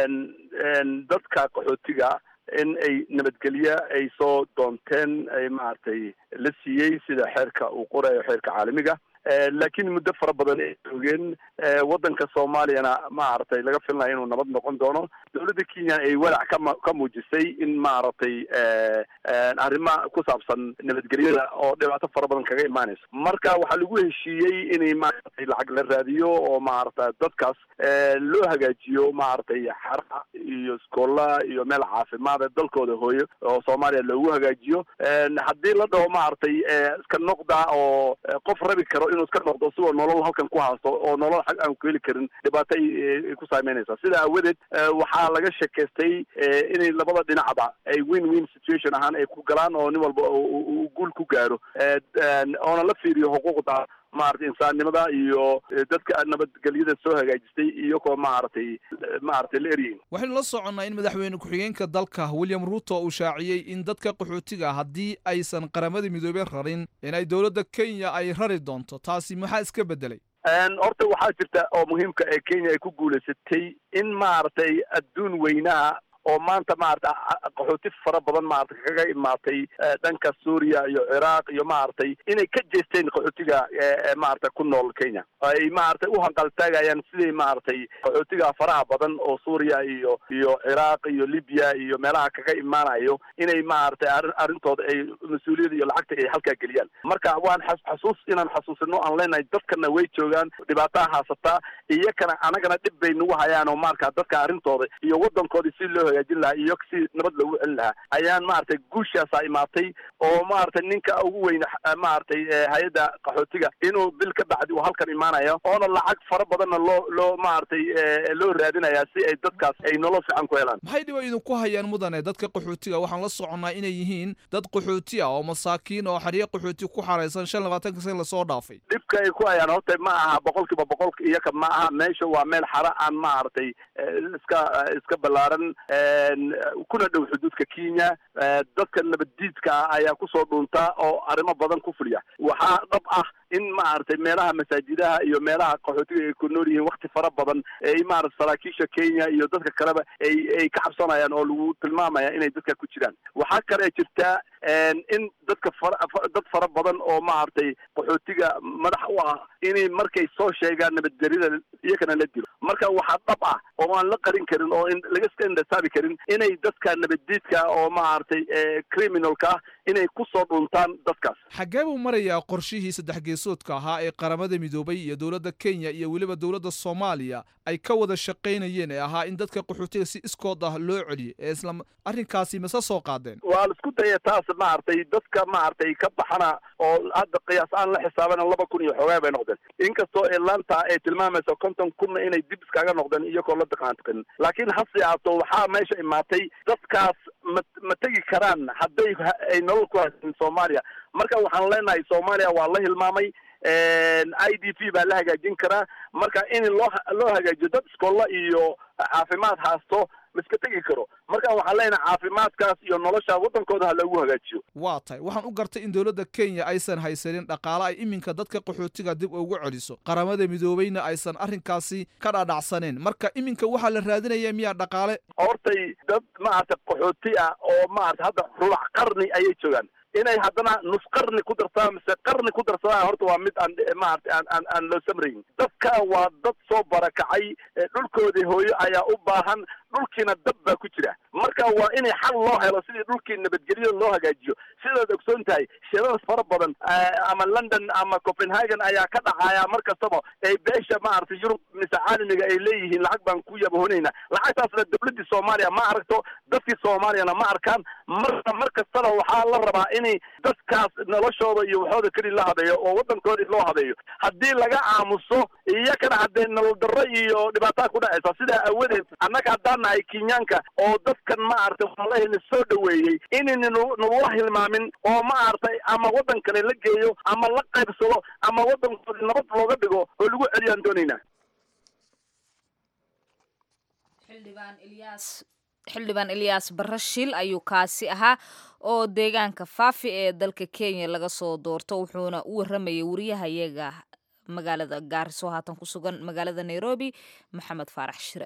Speaker 7: dadka qaxootiga in ay nabadgelye ay soo doonteen ay maaragtay la siiyey sida xeerka uu qorayo xeerka caalamiga laakiin muddo fara badan ay joogeen waddanka soomaaliyana maaragtay laga filinayo inuu nabad noqon doono dowladda kenya ay walac kama ka muujisay in maaragtay arrima ku saabsan nabadgelyada oo dhibaato fara badan kaga imaanayso marka waxaa lagu heshiiyey inay maaragtay lacag la raadiyo oo maaragta dadkaas loo hagaajiyo maaragtay xara iyo iskoolla iyo meel caafimaad ee dalkooda hooyo oo soomaaliya loogu hagaajiyo haddii la dhaho maaragtay iska noqda oo qof rabi karo inuu iska noqdo sigoo nolol halkan ku haasto oo nolol xag aan ku heli karin dhibaato ay ku saameynaysaa sidaa aawadeed waxaa laga sheekaystay inay labada dhinacba ay win win situation ahaan ay ku galaan oo nin walba uu guul ku gaaro oona la fiiriyo xuquuqda maaragtay insaannimada iyo dadka nabadgelyada soo hagaajistay iyagoo maaragtay maaragtay la eryihin
Speaker 8: waxaynu la soconnaa in madaxweyne ku-xigeenka dalka william ruto uu shaaciyey in dadka qaxootiga haddii aysan qaramada midoobey rarin in ay dowladda kenya ay rari doonto taasi maxaa iska beddelay
Speaker 7: horta waxaa jirta oo muhiimka ee kenya ay ku guulaysatay in maaragtay adduun weynaha oo maanta maarata qaxooti fara badan maaragtay kaga imaatay dhanka suuriya iyo ciraaq iyo maaragtay inay ka jeesteen qaxootiga maaragtay ku nool kenya ay maaragtay u hanqaltaagayaan sidii maaragtay qaxootiga faraha badan oo suuriya iyo iyo ciraaq iyo libya iyo meelaha kaga imaanayo inay maaragtay arrintooda ay mas-uuliyada iyo lacagta ay halkaa geliyaan marka waan xasuus inaan xasuusino aan leenahay dadkana way joogaan dhibaataa haasataa iyakana anagana dhib bay nagu hayaan oo marka dadka arrintooda iyo waddankoodii si loo hagaajin lahaa iyo si nabad loogu celin lahaa ayaan maaragtay guushaasaa imaatay oo maaragtay ninka ugu weyn maaragtay hay-adda qaxootiga inuu bil ka bacdi uu halkan imaanayo oona lacag fara badanna loo loo maaragtay loo raadinaya si ay dadkaas ay nolol fiican ku helaan
Speaker 8: maxay dhiba idinku hayaan mudane dadka qaxootiga waxaan la soconnaa inay yihiin dad qaxooti ah oo masaakiin oo xariya qaxooti ku xaraysan shan labaatanka san lasoo dhaafay
Speaker 7: dhibka ay ku hayaan horta ma aha boqolkiiba boqolka iyaka ma aha meesha waa meel xara aan maaragtay iska iska ballaaran kuna dhow xuduudka kenya dadka nabaddiidka ah ayaa kusoo dhuunta oo arrimo badan ku fuliya waxaa dhab ah in maaragtay meelaha masaajidaha iyo meelaha qaxootiga ay ku nool yihiin wakti fara badan ay maarata saraakiisha kenya iyo dadka kaleba ay ay ka cabsanayaan oo lagu tilmaamaya inay dadka ku jiraan waxaa kale jirtaa in dadka fara dad fara badan oo maaragtay qaxootiga madax u ah inay markay soo sheegaan nabadgerida iyakana la dilo marka waxaa dhab ah oo aan la qarin karin oo laga iska indhasaabi karin inay dadka nabaddiidka oo maaragtay criminalka ah inay kusoo dhuntaan dadkaas
Speaker 8: xaggee buu marayaa qorshihii saddex geesoodka ahaa ee qaramada midoobay iyo dowladda kenya iyo weliba dowladda soomaaliya ay ka wada shaqaynayeen ee ahaa in dadka qaxootiga si iskood ah loo celiyo ee isla arrinkaasi mase soo qaadeen
Speaker 7: waa la isku daya taas maaragtay dadka maaragtay ka baxana oo hadda qiyaas aan la xisaabana laba kun iyo xoogaa bay noqdeen inkastoo atlanta ay tilmaamayso konton kunna inay dib iskaga noqdeen iyagoo la daqaantiqin laakiin hase ahaato waxaa meesha imaatay dadkaas ma ma tegi karaan hadday ay nolol ku haysanin soomaaliya marka waxaan leenahay soomaaliya waa la hilmaamay i d p baa la hagaajin karaa marka in loo loo hagaajiyo dad iskolla iyo caafimaad haasto ma iska tegi karo marka waxaan leenahay caafimaadkaas iyo nolosha waddankooda ha loogu hagaajiyo
Speaker 8: waa tahay waxaan u gartay in dowladda kenya aysan haysanin dhaqaale ay iminka dadka qaxootiga dib ugu celiso qaramada midoobeyna aysan arrinkaasi ka dhadhacsaneen marka iminka waxaa la raadinaya miyaa dhaqaale
Speaker 7: hortay dad maaragtay qaxooti ah oo maarata hadda rubac qarni ayay joogaan inay haddana nus qarni ku darsadaan mise qarni ku darsadaan horta waa mid aan maarata aan aan aan loo samrayn dadka waa dad soo barakacay dhulkoodii hooyo ayaa u baahan dhulkiina dab baa ku jira marka waa inay xal loo helo sidii dhulkii nabadgelyo loo hagaajiyo sidaad ogsoon tahay shirada fara badan ama london ama copenhagen ayaa ka dhacaya mar kastaba ay beesha maaragtay yurub mise caalamiga ay leeyihiin lacag baan ku yabahonaynaa lacagtaasna dowladdii soomaaliya ma aragto dadkii soomaaliyana ma arkaan marka mar kastana waxaa la rabaa inay dadkaas noloshooda iyo waxooda keli la habeeyo oo waddankoodii loo habeeyo haddii laga aamuso iyakana haddee nolol darro iyo dhibaataa ku dhacaysa sidaa awadeed annaga haddaan nahay kenyaanka oo dadkan maaragtay walahina soo dhoweeyey inayna nagula hilmaamin oo maaragtay ama waddan kale la geeyo ama la qaybsado ama waddankoodi nabad looga dhigo oo lagu celiyaan doonaynaa
Speaker 2: xildhibaan ilyaas barashil ayuu kaasi ahaa oo deegaanka faafi ee dalka kenya laga soo doorto wuxuuna u waramayay wariyahayaga magaalada gaariso haatan ku sugan magaalada nairobi maxamed faarax shire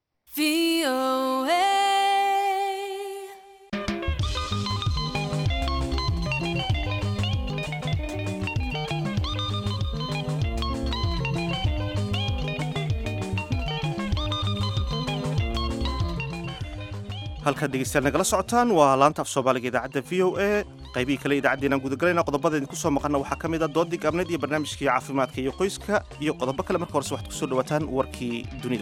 Speaker 1: halkaad dhegeystayaal nagala socotaan waa laanta af soomaaliga idaacadda v o a qaybihii kale idaacaddeenaan gudagelayna qodobada idinku soo maqanna waxaa ka mid a doodii gaabneed iyo barnaamijkii caafimaadka iyo qoyska iyo qodobo kale marka horese waxaad ku soo dhawaataan warkii dunida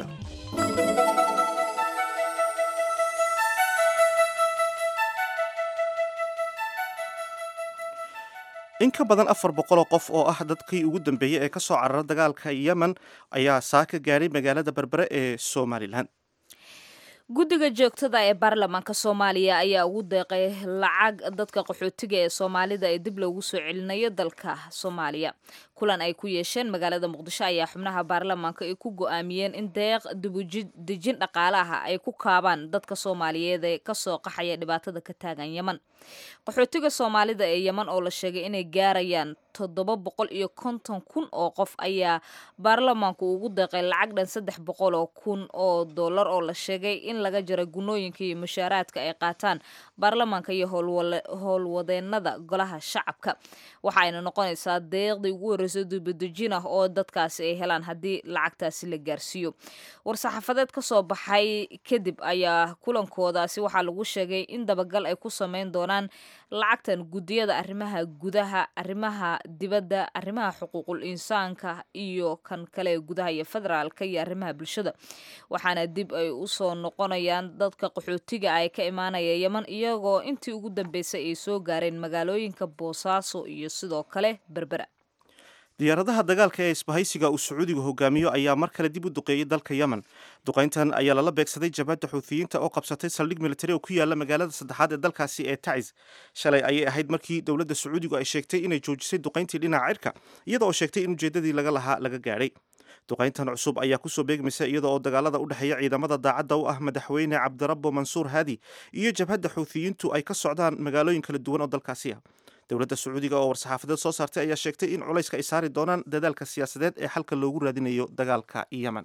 Speaker 1: in ka badan afar boqol oo qof oo ah dadkii ugu dambeeyey ee ka soo carara dagaalka yemen ayaa saaka gaadhay magaalada berbere ee somalilan
Speaker 2: guddiga joogtada ee baarlamaanka soomaaliya ayaa ugu deeqay lacag dadka qaxootiga ee soomaalida ee dib loogu soo celinayo dalka soomaaliya kulan ay ku yeesheen magaalada muqdisho ayaa xubnaha baarlamaanka ay ku go-aamiyeen in deeq dibudejin dhaqaalaha ay ku kaabaan dadka soomaaliyeed ee kasoo qaxaya dhibaatada ka taagan yeman qaxootiga soomaalida ee yeman oo la sheegay inay gaarayaan toddoba boqol iyo konton kun oo qof ayaa baarlamaanku ugu deeqay lacag dhan saddex boqol oo kun oo dollar oo la sheegay in in laga jaro gunooyinka iyo mushaaraadka ay qaataan baarlamaanka iyo howlwadeenada golaha shacabka waxaayna noqonaysaa deeqdii ugu horreysay dubadejin ah oo dadkaasi ay helaan haddii lacagtaasi la gaarsiiyo war-saxaafadeed ka soo baxay kadib ayaa kulankoodaasi waxaa lagu sheegay in dabagal ay ku sameyn doonaan lacagtan guddiyada arrimaha gudaha arrimaha dibadda arrimaha xuquuqul insaanka iyo kan kale ee gudaha iyo federaalka iyo arrimaha bulshada waxaana dib ay usoo noqonayaan dadka qaxootiga ay ka imaanaya yeman iyagoo intii ugu dambeysay ay soo gaareen magaalooyinka boosaaso iyo sidoo kale berbera
Speaker 1: diyaaradaha dagaalka ee isbahaysiga uu sacuudigu hogaamiyo ayaa mar kale dib u duqeeyey dalka yemen duqayntan ayaa lala beegsaday jabhadda xuuthiyiinta oo qabsatay saldhig militari oo ku yaala magaalada saddexaad ee dalkaasi ee tacis shalay ayay ahayd markii dowladda sacuudigu ay sheegtay inay joojisay duqayntii dhinaca cirka iyada oo sheegtay in ujeeddadii laga lahaa laga gaadhay duqayntan cusub ayaa kusoo beegmaysa iyada oo dagaalada u dhexeeya ciidamada daacadda u ah madaxweyne cabdirabbo mansuur haadi iyo jabhadda xuuthiyiintu ay ka socdaan magaalooyin kala duwan oo dalkaasi ah dowladda sacuudiga oo war-saxaafadeed soo saartay ayaa sheegtay in culayska ay saari doonaan dadaalka siyaasadeed ee xalka loogu raadinayo dagaalka yemen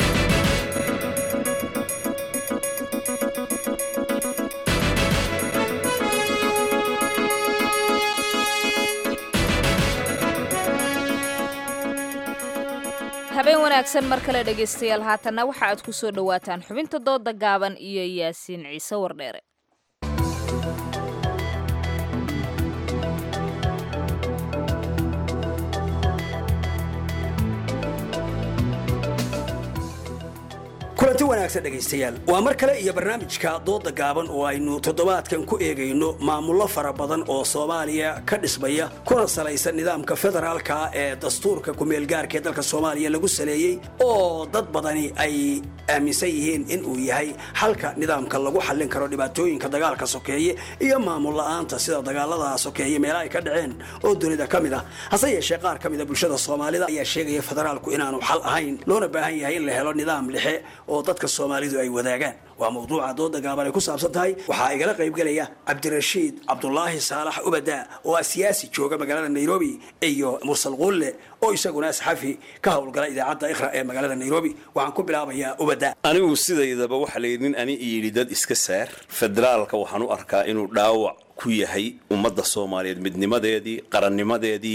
Speaker 2: habeen wanaagsan mar kale dhegaystayaal haatanna waxa aad ku soo dhowaataan xubinta dooda gaaban iyo yaasiin ciise wardheere
Speaker 9: kulanti wanaagsan dhegaystayaal waa mar kale iyo barnaamijka dooda gaaban oo aynu toddobaadkan ku eegayno maamullo fara badan oo soomaaliya ka dhismaya kuna salaysan nidaamka federaalka ee dastuurka kumeelgaarka ee dalka soomaaliya lagu saleeyey oo dad badani ay aaminsan yihiin in uu yahay xalka nidaamka lagu xallin karo dhibaatooyinka dagaalka sokeeye iyo maamul la'aanta sida dagaalada sokeeye meelaha ay ka dhaceen oo dunida ka mid ah hase yeeshee qaar ka mida bulshada soomaalida ayaa sheegaya federaalku inaanu xal ahayn loona baahan yahay in la helo nidaam lixe oo dadka soomaalidu ay wadaagaan waa mawduuca dooda gaaban ay ku saabsan tahay waxaa igala qaybgelaya cabdirashiid cabdulaahi saalax ubada oo ah siyaasi jooga magaalada nairobi iyo mursal quulle oo isaguna asxafi ka howlgala idaacadda ikhra ee magaalada nairobi waxaan ku bilaabayaa ubada
Speaker 10: anigu sidaydaba waxaa layidhi nin ani yidhi dad iska saar federaalka waxaan u arkaa inuu dhaawac ku yahay ummadda soomaaliyeed midnimadeedii qarannimadeedii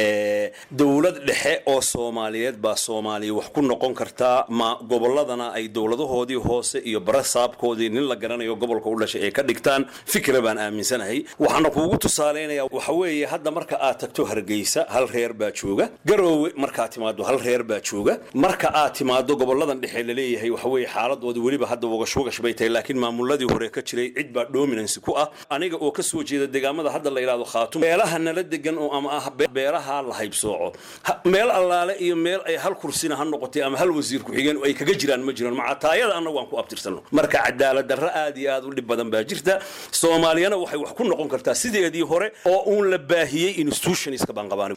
Speaker 10: dowlad dhexe oo soomaaliyeed baa soomaaliya wax ku noqon kartaa ma gobolladana ay dowladahoodii hoose iyo barasaabkoodii nin la garanayo gobolka u dhashay ay ka dhigtaan fikra baan aaminsanahay waxaana kuugu tusaalaynaya waxa weeye hadda marka aad tagto hargeysa hal reer baa jooga garoowe markaad timaado hal reer baa jooga marka aad timaado goboladan dhexe laleeyahay waxa weeye xaaladooda weliba hadda wagashwagash bay tahay laakiin maamuladii hore ka jiray cid baa dominancy ku ah aniga oo ka soo jeeda deegaamada hadda la yidhahdo khaatum beelaha nala degan oo ama ah beeraha la haybsooco meel allaale iyo meel ay hal kursina ha noqotay ama hal wasiir ku-xigeen ay kaga jiraan ma jiraan macataayada annagu aan ku abtirsano marka cadaalad darro aad iyo aad u dhib badan baa jirta soomaaliyana waxay wax ku noqon kartaa sideedii hore oo uun la baahiyey institutionska baanqabaani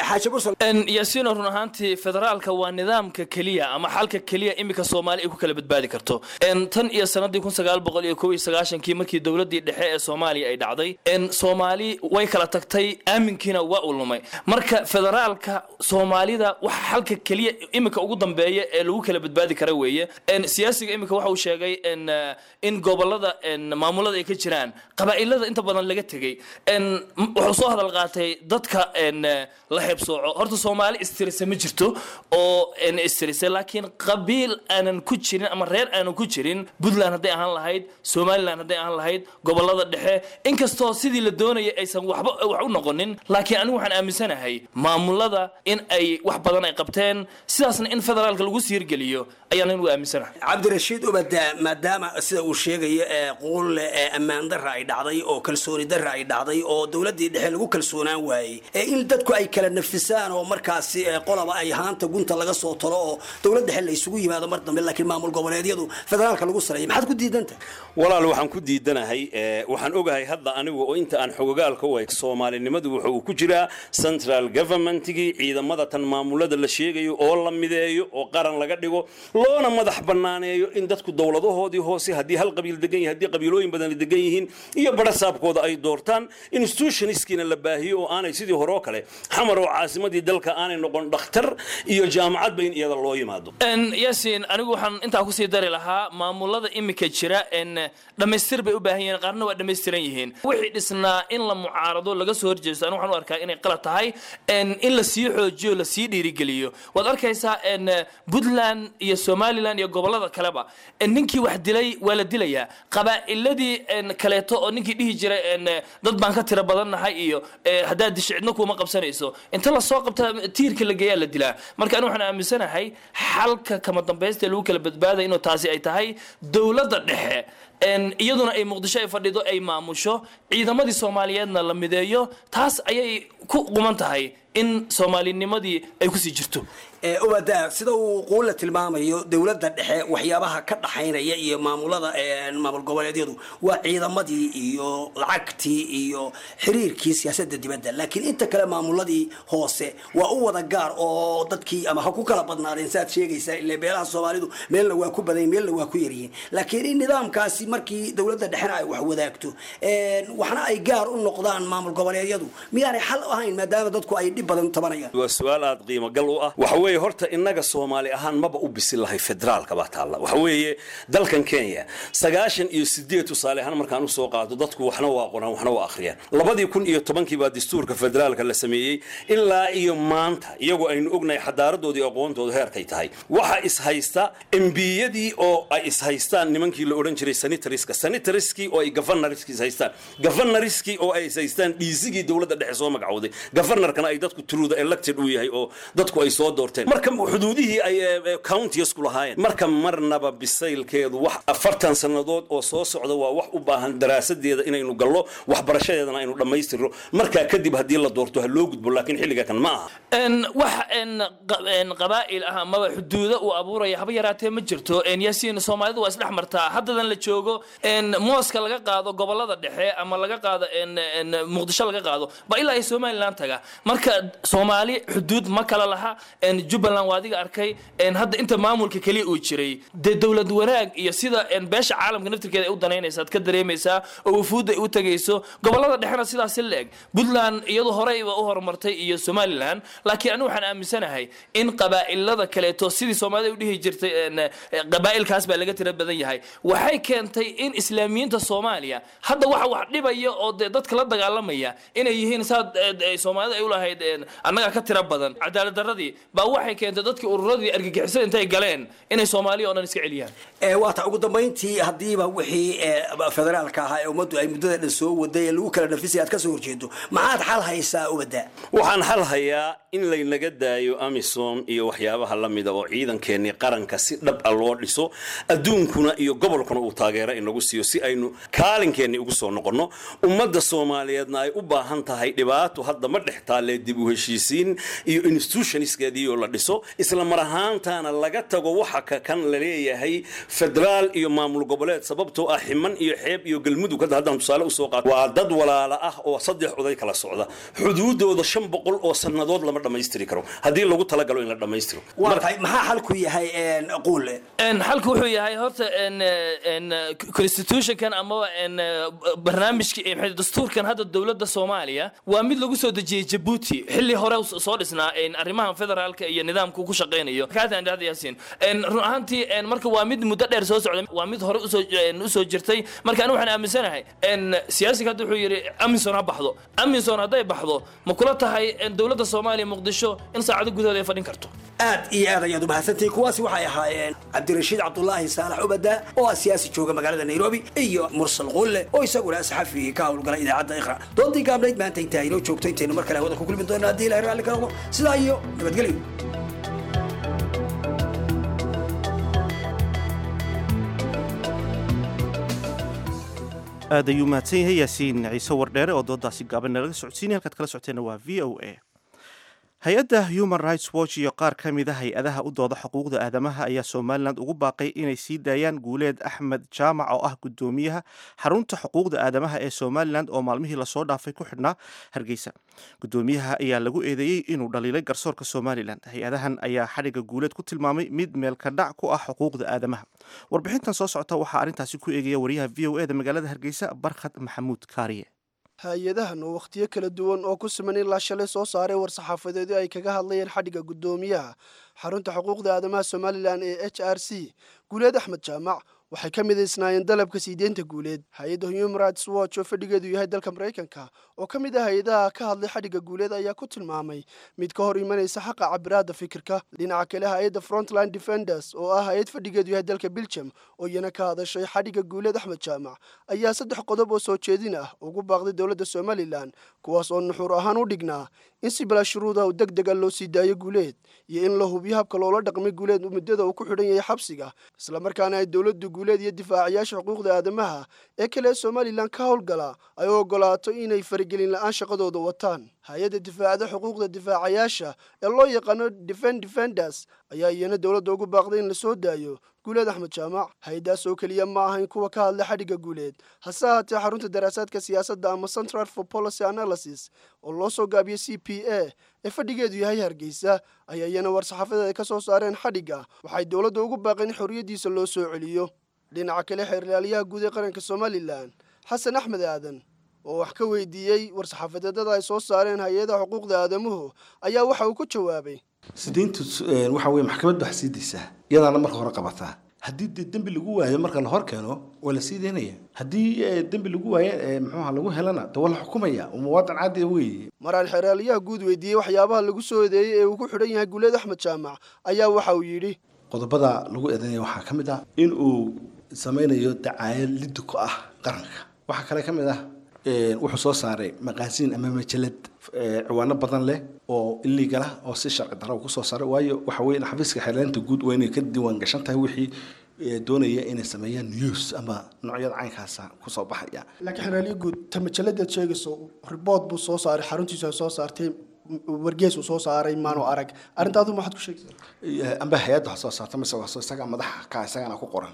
Speaker 11: yaasiino run ahaantii federaalka waa nidaamka keliya ama xalka keliya iminka soomaali ay ku kala badbaadi karto tan iyo sanadii kun sagaal boqol iyo kow iyo sagaashankii markii dowladii dhexe ee soomaaliya ay dhacday soomaali way kala tagtay aaminkiina waa u lumay marka federaalka soomaalida waxa xalka keliya iminka ugu dambeeya ee lagu kala badbaadi kara weeye siyaasiga iminka waxa uu sheegay in gobolada maamulada ay ka jiraan qabaa'ilada inta badan laga tegey wuxuu soo hadal qaatay dadka la heebsooco horta soomaali istirisa ma jirto oo istirisa laakiin qabiil aanan ku jirin ama reer aanan ku jirin puntland hadday ahaan lahayd somaliland hadday ahaan lahayd gobolada dhexe inkastoo sidii la doonaya aysan waxba wax u noqonin laakiin anigu waxaan aaminsanahay maamulada in ay wax badan ay qabteen sidaasna in federaalka lagu siirgeliyo ayaan anigu aaminsanahay
Speaker 9: cabdirashiid ubada maadaama sida uu sheegayo ee quulle ee ammaan darra ay dhacday oo kalsooni darra ay dhacday oo dowladdii dhexe lagu kalsoonaan waayey ee in dadku ay kala nafisaan oo markaasi qolaba ay haanta gunta laga soo talo oo dowlad dhexe la isugu yimaado mar dambe laakiin maamul goboleedyadu federaalka lagu sareeyay maxaad ku diidanta
Speaker 10: walaal waxaan ku diidanahay waxaan ogahay hadda hadda anigu oo inta aan xogogaalka u eg soomaalinimadu wuxa uu ku jiraa central governmentigii ciidamada tan maamulada la sheegayo oo la mideeyo oo qaran laga dhigo loona madax bannaaneeyo in dadku dowladahoodii hoose haddii hal qabiil degan yahay haddii qabiilooyin badan degan yihiin iyo barasaabkooda ay doortaan institutionistkiina la baahiyo oo aanay sidii hore oo kale xamar oo caasimadii dalka aanay noqon dhakhtar iyo jaamacad ba in iyada loo yimaado
Speaker 11: yaasiin anigu waxaan intaa kusii dari lahaa maamulada imika jira dhammaystir bay u baahan yihiin qaarna waa dhammaystiran yihiin wixii dhisnaa in la mucaarado laga soo horjeesto anigu waxaan u arkaa inay qalad tahay in la sii xoojiyo la sii dhiirigeliyo waad arkaysaa puntland iyo somaliland iyo gobolada kaleba ninkii wax dilay waa la dilayaa qabaa'iladii kaleeto oo ninkii dhihi jiray dad baan ka tira badannahay iyo haddaad disho cidna kuuma qabsanayso inta lasoo qabta tiirka la geeyaa la dilaa marka anigu waxaan aaminsanahay xalka kama dambaysta lagu kala badbaadaya inuu taasi ay tahay dowladda dhexe iyaduna ay muqdisho ay fadhido ay maamusho ciidamadii soomaaliyeedna la mideeyo taas ayay ku quman tahay in soomaalinimadii ay kusii jirto
Speaker 9: ubada sida uu quulla tilmaamayo dowladda dhexe waxyaabaha ka dhaxaynaya iyo maamulada maamul goboleedyadu waa ciidamadii iyo lacagtii iyo xiriirkii siyaasadda dibadda laakiin inta kale maamuladii hoose waa u wada gaar oo dadkii ama ha ku kala badnaadeen saaad sheegaysaa ile beelaha soomaalidu meelna waa ku badan meelna waa ku yaryihiin laakiin in nidaamkaasi markii dowladda dhexena ay wax wadaagto waxna ay gaar u noqdaan maamul goboleedyadu miyaanay xal ahayn maadaama dadku ay dhib badan tabanayaan
Speaker 10: waa su-aal aada qiimo gal u ah waxa weeye horta innaga soomaali ahaan maba u bisin lahay federaalka baa taalla waxa weeye dalkan kenya sagaashan iyo sideed tusaale ahaan markaan usoo qaado dadku waxna waa qoraan waxna waa akhriyaan labadii kun iyo tobankii baa dastuurka federaalka la sameeyey ilaa iyo maanta iyagoo aynu ognahay xadaaradoodii aqoontooda heerkay tahay waxa ishaysta embiyadii oo ay ishaystaan nimankii la odhan jiray sanitariska sanitariskii oo ay gafanariskii ishaystaan gafanariskii oo ay ishaystaan dhiisigii dowladda dhexe soo magacowday gafanarkana ay dadku truda elected uu yahay oo dadku ay soo doorteen marka xuduudihii ay countiesku lahaayeen marka marnaba bisaylkeedu wax afartan sannadood oo soo socda waa wax u baahan daraasadeeda inaynu gallo waxbarashadeedana aynu dhammaystirno markaa kadib haddii la doorto ha loo gudbo laakiin xilliga kan ma aha
Speaker 11: wax qabaa'il ah amaba xuduudo uu abuuraya haba yaraatee ma jirto yaasiin soomaalidu waa isdhex martaa haddadan la joogo mooska laga qaado gobolada dhexe ama laga qaado muqdisho laga qaado ba ilaa ay somaliland taga marka soomaali xuduud ma kala laha jubbaland waa adiga arkay hadda inta maamulka keliya uu jiray dee dowlad wanaag iyo sida beesha caalamka naftirkeeda ay u danaynaysa ad ka dareemaysaa oo wufuudda ay u tegayso gobolada dhexena sidaasi la eg puntland iyadu horeyba u horumartay iyo somaliland laakiin anigu waxaan aaminsanahay in qabaa'ilada kaleeto sidii soomaalida u dhihi jirtay qabaa'ilkaas baa laga tira badan yahay waxay keentay in islaamiyiinta soomaaliya hadda waxa wax dhibaya oo dee dadka la dagaalamaya inay yihiin saad soomaalida ay u lahayd annaga ka tira badan cadaalad daradii baa waxay keentay dadkii ururadii argagixisada intay galeen inay soomaaliya oo dhan iska celiyaan
Speaker 9: waata ugu dambayntii haddiiba wixii federaalka ahaa ee ummaddu ay muddada dhan soo waday ee lagu kala nafisay aad ka soo horjeedo maxaad xal haysaa ubada
Speaker 10: waxaan xal hayaa in laynaga daayo amisom iyo waxyaabaha la mida oo ciidankeenii qaranka si dhab a loo dhiso adduunkuna iyo gobolkuna uu taageero inagu siiyo si aynu kaalinkeenni ugu soo noqonno ummadda soomaaliyeedna ay u baahan tahay dhibaato hadda ma dhex taalee dib u heshiisiin iyo institutionskeediioo la dhiso isla mar ahaantaana laga tago waxa ka kan la leeyahay federaal iyo maamul goboleed sababtoo ah ximan iyo xeeb iyo galmudug hadda haddaan tusaale usoo qaato waa dad walaala ah oo saddex oday kala socda xuduudooda shan boqol oo sannadood lama dhammaystiri karo haddii lagu talagalo in la dhammaystiro
Speaker 9: waatahay maxaa xalku yahay quule
Speaker 11: xalku wuxuu yahay horta constitutionkan amaba barnaamijka dastuurkan hadda dowladda soomaaliya waa mid lagu soo dejiyey jabuuti xilli hore soo dhisnaa arrimahan federaalka iyo nidaamku ku shaqaynayo yaasiin run ahaantii marka waa mid muddo dheer soo socda waa mid hore usoo jirtay marka anigu waxaan aaminsanahay siyaasiga hadda wuxuu yidhi aminson ha baxdo aminson hadday baxdo ma kula tahay dowladda soomaaliya muqdisho in saacado gudahooda ay fadhin karto
Speaker 9: aad iyo aad ayaad umahadsantihiin kuwaasi waxay ahaayeen cabdirashiid cabdulaahi saalax ubada oo ah siyaasi jooga magaalada nairobi iyo mursal qulle oo isaguna saxafi ka howlgala idaacadda iqra doontii gaabnayd maanta intaa inoo joogto intaynu mar kale hawada ku kulmi doona haddii ilahay raalli ka noqdo sidaa iyo nabadgelyo
Speaker 1: aad ayuu mahadsan yahay yaasiin ciise wardheere oo doodaasi gaaban nalaga socodsiinaya halkaad kala socoteenna waa v o a hay-adda human rights watch iyo qaar ka mid a hay-adaha u dooda xuquuqda aadamaha ayaa somalilan ugu baaqay inay sii daayaan guuleed axmed jaamac oo ah guddoomiyaha xarunta xuquuqda aadamaha ee somalilan oo maalmihii lasoo dhaafay ku xidhnaa hargeysa guddoomiyaha ayaa lagu eedeeyey inuu dhaliilay garsoorka somalilan hay-adahan ayaa xadhigga guuleed ku tilmaamay mid meelka dhac ku ah xuquuqda aadamaha warbixintan soo socota waxaa arrintaasi ku eegaya wariyaha v o e da magaalada hargeysa barkhad maxamuud kaariye
Speaker 12: hay-adahan oo wakhtiyo kala duwan oo ku siman ilaa shalay soo saaray war-saxaafadeedyo ay kaga hadlayeen xadhigga guddoomiyaha xarunta xuquuqda aadamaha somalilan ee h r c guuleed axmed jaamac waxay ka midaysnaayeen dalabka siideynta guuleed hay-adda human rights watch oo fadhigeedu yahay dalka maraykanka oo ka mid ah hay-adaha ka hadlay xadhigga guuleed ayaa ku tilmaamay mid ka hor imanaysa xaqa cabiraadda fikirka dhinaca kale hay-adda frontline defenders oo ah hay-ad fadhigeedu yahay dalka belgium oo iyana ka hadashay xadhigga guuleed axmed jaamac ayaa saddex qodob oo soo jeedin ah ugu baaqday dowladda somalilan kuwaas oo nuxuur ahaan u dhignaa in si bilaa shuruuda u deg dega loo sii daayo guuleed iyo in la hubiyo habka loola dhaqmay guuleed muddada uu ku xidhan yahay xabsiga islamarkaana ay dowladdu guuleed iyo difaacayaasha xuquuqda aadamaha ee kale ee somalilan ka howlgala ay u ogolaato inay faragelin la-aan shaqadooda wataan hay-adda difaacada xuquuqda difaacayaasha ee loo yaqaano defen defenders ayaa iyana dowladda ugu baaqday in la soo daayo guuleed axmed jaamac hay-adaas oo keliya ma ahayn kuwa ka hadla xadhigga guuleed hase ahaatee xarunta daraasaadka siyaasadda ama central for policy analysis oo loo soo gaabiyey c p a ee fadhigeedu yahay hargeysa ayaa iyana war-saxaafadeed ay ka soo saareen xadhigga waxay dowladda ugu baaqeen in xorriyaddiisa loo soo celiyo dhinaca kale xeerlaaliyaha guud ee qaranka somalilan xasan axmed aadan oo wax ka weydiiyey war-saxaafadeedada ay soo saareen hay-adaha xuquuqda aadamuhu ayaa waxa uu ku jawaabay
Speaker 13: sideyntu waxa weye maxkamad baa sii daysaa iyadaana marka hore qabataa haddii dee dembi lagu waayo marka la hor keeno waa la sii daynaya haddii dembi lagu waayo muxuuha lagu helana de waa la xukumaya muwaadin caadi weeye
Speaker 12: maraan xeeraalyaha guud weydiiyey waxyaabaha lagu soo eedeeyey ee uu ku xidhan yahay guuleed axmed jaamac ayaa waxa uu yidhi
Speaker 13: qodobada lagu eedeynaya waxaa ka mid ah in uu samaynayo dacaayad liddi ku ah qaranka waxaa kale ka mid ah wuxuu soo saaray maqaasiin ama majalad ciwaano badan leh oo illegal ah oo si sharci daro kusoo saaray waayo waxa weye xafiiska xeerleynta guud waa inay ka diiwaan gashan tahay wixii doonaya inay sameeyaan news ama noocyada caynkaasa kusoo baxaya
Speaker 12: laakiin xeeraalyo guud ta majaladaad sheegayso ribood buu soo saaray xaruntiisu ay soo saartay wargees uu soo saaray maanu arag arrintaadu maxaad ku sheegaysaa
Speaker 13: amba hay-adda wax soo saarta mise waa isaga madaxa ka isagana ku qoran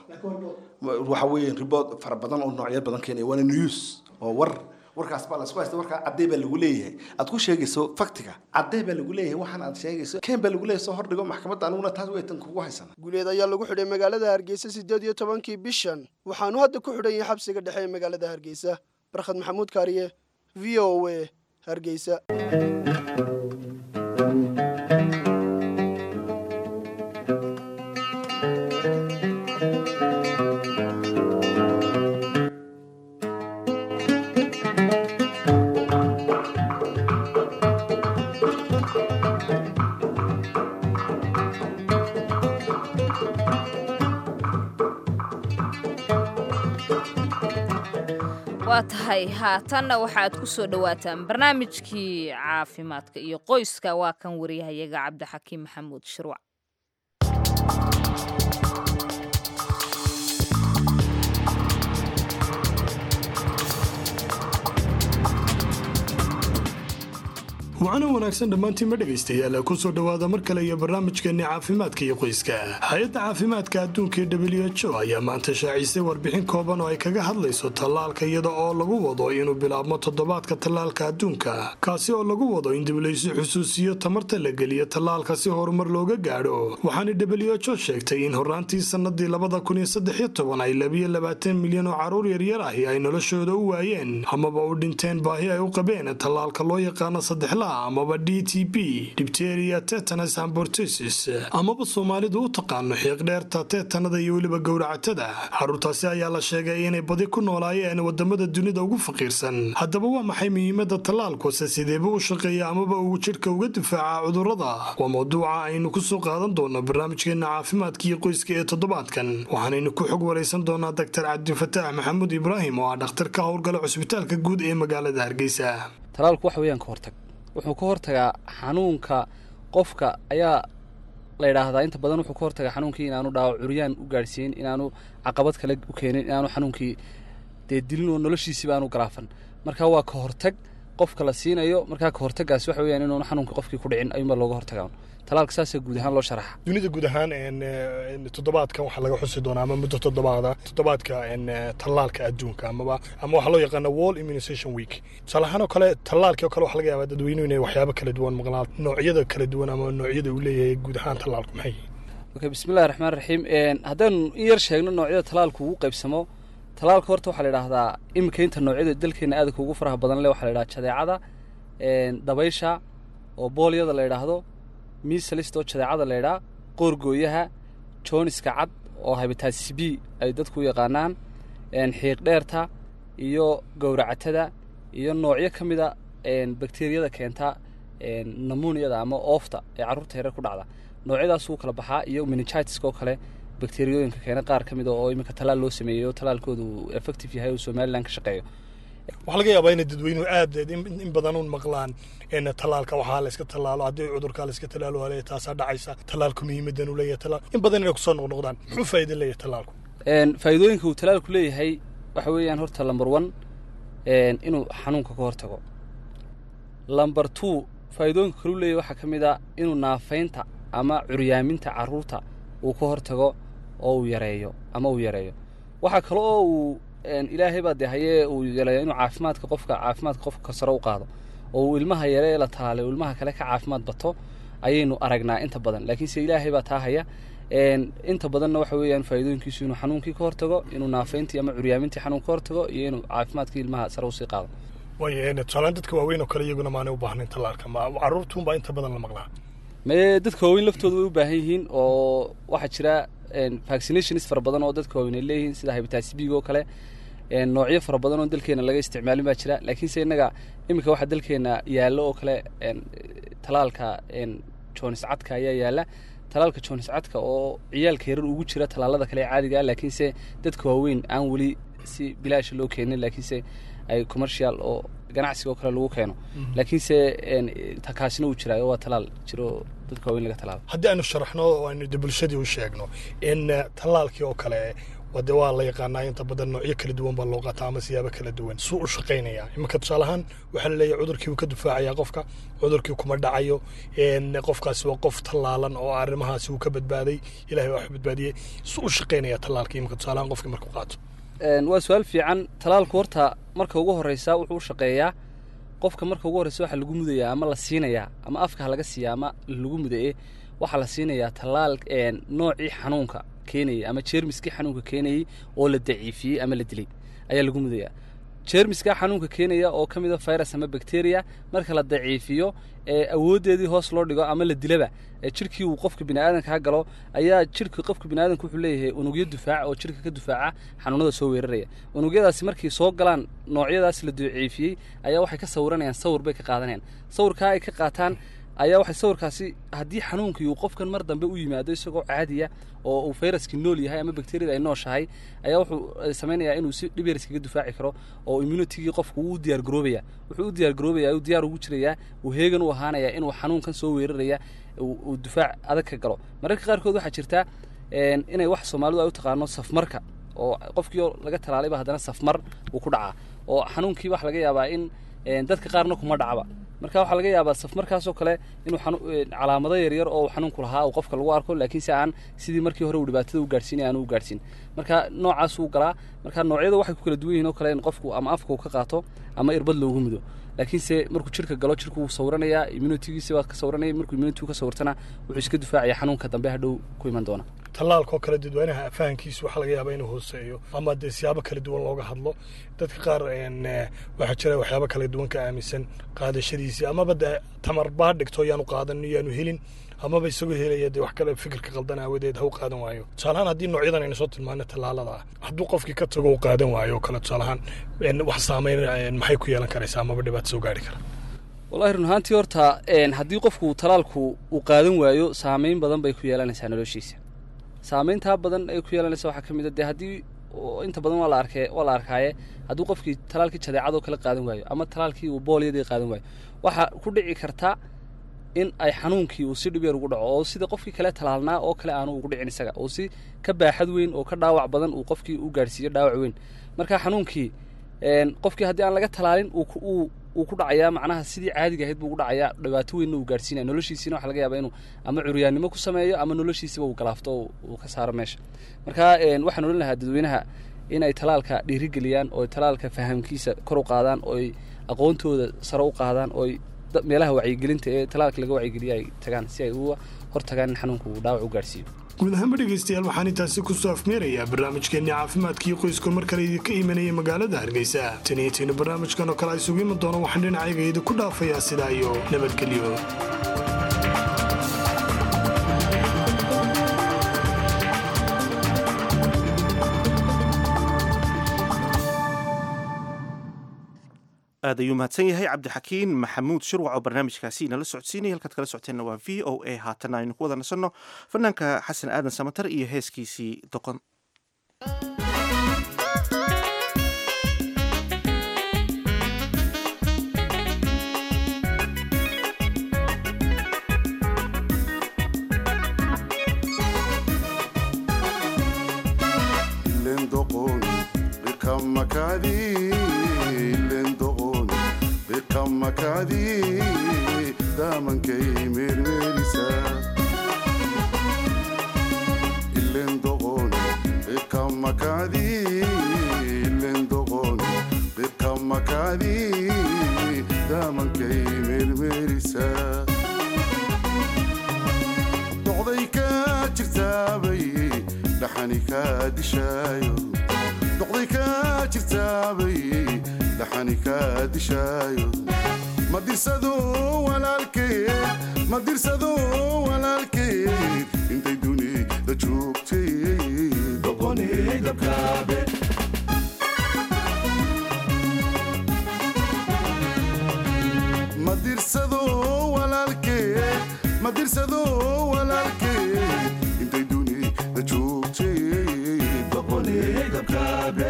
Speaker 13: waxa weeye ribood fara badan oo noocyo badan keenaya waana news oo war warkaas baa lasku haysta warkaa caddee baa lagu leeyahay aad ku sheegayso faktiga caddee baa lagu leeyahay waxaan aad sheegayso keen baa lagu leeyahay soo hordhigo maxkamadda aniguna taas weytan kugu haysana
Speaker 12: guuleed ayaa lagu xidhay magaalada hargeysa siddeed iyo tobankii bishan waxaanu hadda ku xidhan yahay xabsiga dhexe ee magaalada hargeysa barkhad maxamuud kaariye v o a hargeysa
Speaker 2: waa tahay haatanna waxaad ku soo dhowaataan barnaamijkii caafimaadka iyo qoyska waa kan wariyahayaga cabdixakiim maxamuud shirwac
Speaker 4: wacana wanaagsan dhammaantiinma dhegaystayaal kusoo dhowaada mar kale iyo barnaamijkeenni caafimaadka iyo qoyska hay-adda caafimaadka adduunka ee w h o ayaa maanta shaacisay warbixin kooban oo ay kaga hadlayso tallaalka iyada oo lagu wado inuu bilaabmo toddobaadka tallaalka adduunka kaasi oo lagu wado in diblaysu xusuusiyo tamarta la geliyo tallaalka si horumar looga gaadho waxaana w h o sheegtay in horaantii sannadii labada kun iyo saddex iyo toban ay labiyo labaatan milyan oo carruur yaryar ahi ay noloshooda u waayeen amaba u dhinteen baahi ay u qabeen tallaalka loo yaqaano saddexla amaba d t b dibteria tetanus ambortesis amaba soomaalidu u taqaano xiiqdheerta teetanada iyo weliba gowracatada carruurtaasi ayaa la sheegay inay badi ku noolaayeen wadamada dunida ugu faqiirsan haddaba waa maxay muhiimada tallaalkuse sideeba u shaqeeya amaba uu jidhka uga difaaca cudurrada waa mawduuca aynu kusoo qaadan doono barnaamijkeena caafimaadka iyo qoyska ee toddobaadkan waxaanaynu ku xog waraysan doonaa doctor cabdifataax maxamuud ibraahim oo ah dhakhtar ka howlgala cusbitaalka guud ee magaalada hargeysa
Speaker 14: talaalku wax weeyaan ka hortag wuxuu ka hortagaa xanuunka qofka ayaa la yidhaahdaa inta badan wuxuu ka hortagaa xanuunkii inaanu dhaawac curyaan u gaadhsiin inaanu caqabad kale u keenin inaanu xanuunkii dee dilin oo noloshiisiba aanu garaafan marka waa ka hortag qofka la siinayo markaa ka hortagaasi waxa weeyaan inuuna xanuunka qofkii ku dhicin ayuunbaa looga hortagaa talaalka saasaa guud ahaan loo sharaxa
Speaker 4: dunida guud ahaan een, eh, toddobaadkan waxaa laga xusi doonaa ama muddo toddobaada toddobaadka een, eh, tallaalka adduunka amaba ama waxaa loo yaqaana wall immunization week tusaale ahaan oo kale tallaalkii oo kale waxaa laga yaabaa dadweynuhu inay waxyaabo kala duwan maqlaan noocyada kala duwan ama noocyada uu leeyahay guud ahaan tallaalku maxay yihiin
Speaker 14: okay bismillahi raxmaan raxiim haddaynu in yar sheegno noocyada talaalku ugu qaybsamo talaalka horta waxaa la idhaahdaa iminka inta noocyada dalkeena aadka ugu faraha badan leh waxaa la idhaha jadeecada een, dabaysha oo boolyada la idhaahdo miisalista oo jadeecada la idhaa qoorgooyaha jooniska cad oo habitatis b ay dadku u yaqaanaan een, xiiq dheerta iyo gowracatada iyo noocyo ka mida een, bakteeriyada keenta een, namuniyada ama oofta ee carruurta yareer ku dhacda noocyadaas wuu kala baxaa iyo meningitiska oo kale bakteeriyooyinka keena qaar ka mida oo iminka talaal loo sameeyey oo talaalkoodu uu effective yahay oo somalilan ka shaqeeyo
Speaker 4: waxaa laga yaabaa inay dadweynuhu aad in in badan un maqlaan in tallaalka waxaa la iska tallaalo haddii cudurkaa la iska tallaalo waa leeyahay taasaa dhacaysa tallaalku muhiimadan uu leeyahay tallaal in badan inay kusoo noqnoqdaan muxuu faa'iido leeyahay tallaalku
Speaker 14: Een, faa'iidooyinka uu talaalku leeyahay waxa weeyaan horta lamber one een, inuu xanuunka ka hortago lamber two faa'iidooyinka kaluu leeyahay waxaa ka mid a inuu naafaynta ama curyaaminta carruurta uu ka hortago oo uu yareeyo ama uu yareeyo waxaa kale oo uu een, ilaahay baa dee hayee uu yareeyo inuu caafimaadka qofka caafimaadka qofka sare u qaado oo uu ilmaha yare ee la talaalay uu ilmaha kale ka caafimaad bato ayaynu aragnaa inta badan laakiinse ilaahay baa taa haya een, inta badanna waxa weeyaan faa'iidooyinkiisu inuu xanuunkii ka hortago inuu naafayntii ama curyaamintii xanuun ka hortago iyo inuu caafimaadkii ilmaha sare usii qaado
Speaker 4: waayo een, tusaalaan dadka waaweyn oo kale iyaguna maanay u baahnayn tallaalka ma carruurtuunbaa inta badan la maqlaa
Speaker 14: mee dadka waaweyn laftooda way u baahan yihiin oo waxaa jira een, vaccinations fara badan oo dadka waaweyn ay leeyihiin sida hepatitis b oo kale een, noocyo fara badan oo dalkeena laga isticmaalin baa jira laakiinse innaga iminka waxaa dalkeena yaallo oo kale een, talaalka een, jonis cadka ayaa yaalla talaalka jonis cadka oo ciyaalka yarar ugu jira talaalada kale ee caadiga ah laakiinse dadka waaweyn aan weli si bilaasha loo keenin laakiinse ay commercial oo ganacsiga oo kale lagu keeno laakiinse een, ta- kaasina uu jiraayo waa talaal jiro oo dadka waaweyn laga talaalo
Speaker 4: haddii aynu sharaxno oo aynu de bulshadii u sheegno in eh, tallaalkii oo kale wade waa la yaqaanaa inta badan noocyo kala duwan baa loo qaataa ama siyaabo kala duwan suu u shaqaynayaa iminka tusaale ahaan waxaa la leeyahay cudurkii uu ka difaacayaa qofka cudurkii kuma dhacayo een, qofkaasi waa qof tallaalan oo arrimahaasi uu ka badbaaday ilahay baa wax badbaadiyey suu u shaqaynayaa tallaalkii iminka tusaale ahaan qofkii markuu qaato
Speaker 14: Een, waa su-aal fiican talaalku horta marka ugu horeysa wuxuu u shaqeeyaa qofka marka ugu horeysa waxaa lagu mudayaa ama la siinayaa ama afka ha laga siiya ama lagu mudaye waxaa la siinayaa talaal een, noocii xanuunka keenayay ama jeermiskii xanuunka keenayay oo la daciifiyey ama la dilay ayaa lagu mudayaa jeermiska xanuunka keenaya oo ka mid a virus ama bacteria marka la daciifiyo ee awooddeedii hoos loo dhigo ama la dilaba ee jirkii uu qofka bini'aadanka ha galo ayaa jirka qofka bini'aadanka wuxuu leeyahay unugyo difaac oo jirka ka difaaca xanuunada soo weeraraya unugyadaasi markay soo galaan noocyadaas la daciifiyey ayaa waxay ka sawiranayaan sawir bay ka qaadanayaan sawirkaa ay ka qaataan ayaa waxay sawirkaasi haddii xanuunkii uu qofkan mar dambe u yimaado isagoo caadiya oo uu fayraskii nool yahay ama bakteriyada ay nooshahay ayaa wuxuu eh, samaynayaa inuu si dhib yar iskaga difaaci karo oo immunitigii qofku uu u diyaar garoobaya wuxuu u diyaar garoobaya uu diyaar ugu jirayaa uu heegan u ahaanaya inuu xanuunkan soo weeraraya uu uu difaac adag ka galo mararka qaarkood waxaa jirta een, inay wax soomaalidu ay u taqaano safmarka oo qofkii oo laga talaalayba haddana safmar uu ku dhacaa oo xanuunkii waxa laga yaabaa in een, dadka qaarna kuma dhacaba marka waxaa laga yaabaa safmarkaasoo kale inuu xanu- een, calaamado yaryar oo uu xanuunku lahaa uu qofka lagu arko laakiinse aan sidii markii hore uu dhibaatada u gaadhsiinay aan u gaadhsiin marka noocaas uu galaa marka noocyada waxay ku kala duwan yihiin oo kale in qofku ama afka uu ka qaato ama irbad loogu mudo laakiinse markuu jirka galo jirku wuu sawiranayaa immunitigiisi waa ka sawiranaya markuu immunitigu ka sawirtana wuxuu iska difaacaya xanuunka dambe hadhow ku iman doona
Speaker 4: tallaalka oo kale dadweynaha fahankiisu waxaa laga yaabaa inuu hooseeyo ama dee siyaabo kala duwan looga hadlo dadka qaar een, eh, waxaa jira waxyaabo kala duwan ka aaminsan qaadashadiisii amaba dee tamar baa dhigto yaanu qaadan yaanu helin amaba isagoo helaya dee wax kale fikirka qaldan aawadeed ha u qaadan waayo tusaalahaan haddii noocyadan aynu soo tilmaano tallaalada ah hadduu qofkii ka tago u qaadan waayo oo kale tusaalahaan een, wax saameyn een, maxay ku yeelan karaysaa amaba dhibaato soo gaari kara
Speaker 14: wallahi run ahaantii horta een, haddii qofku talaalku uu qaadan waayo saameyn badan bay ku yeelanaysaa noloshiisa saameyntaa badan ay ku yeelanaysa waxaa ka mid a dee haddii oo inta badan waa la arkee waa la arkaaye hadduu qofkii talaalkii jadeecadoo kale qaadan waayo ama talaalkii uu boolyadii qaadan waayo waxaa ku dhici karta in ay xanuunkii uu si dhib yar ugu dhaco oo sida qofkii kale talaalnaa oo kale aanu ugu dhicin isaga oo si ka baaxad weyn oo ka dhaawac badan uu qofkii u gaadhsiiyo dhaawac weyn marka xanuunkii een, qofkii haddii aan laga talaalin uu ku- uu wuu ku dhacayaa macnaha sidii caadiga ahayd buu ugu dhacayaa dhibaato weynna uu gaadhsiinaya noloshiisiina waxa laga yaabaa inuu ama curyaannimo ku sameeyo ama noloshiisiba uu galaafto oo uu ka saaro meesha marka een, waxaan odhan lahaa dadweynaha in ay talaalka dhiirigeliyaan oo ay talaalka fahamkiisa kor u qaadaan oo ay aqoontooda sare u qaadaan oo ay da- meelaha wacyigelinta ee talaalka laga wacyigeliya ay tagaan si ay uga hortagaan in xanuunka uu dhaawac u gaadhsiiyo
Speaker 4: guud ahaanba dhegaystayaal waxaan intaasi ku soo afmeerayaa barnaamijkeenni caafimaadkii qoysku mar kale idinka imanaya magaalada hargeysa taniyateenu barnaamijkan oo kale ay isugu iman doono waxaan dhinacayga idinku dhaafayaa sidaa iyo nabadgelyo
Speaker 1: aad ayuu mahadsan yahay cabdixakiin maxamuud shirwac oo barnaamijkaasi inala socodsiinaya halkaad kala socoteenna waa v o a haatana aynu ku wada nasanno fanaanka xasan aadan samatar iyo heeskiisii doqon
Speaker 15: lendoqon bikamakadi lendoqon bikamakadi damankay mermerisa lendoqon bikamakadi lendoqon bikamakadi damankay mermerisa doqday ka jirtaabay dhaxani kaa dishaayo doqday kaa jirtaabay dhaxani kaa dishaayo ma dirsado walaalkeed ma dirsado walaalkeed intay dunida joogtay doqonay dabkaabe ma dirsado walaalkeed ma dirsado walaalkeed intay dunida joogtay doqonay dabkaabe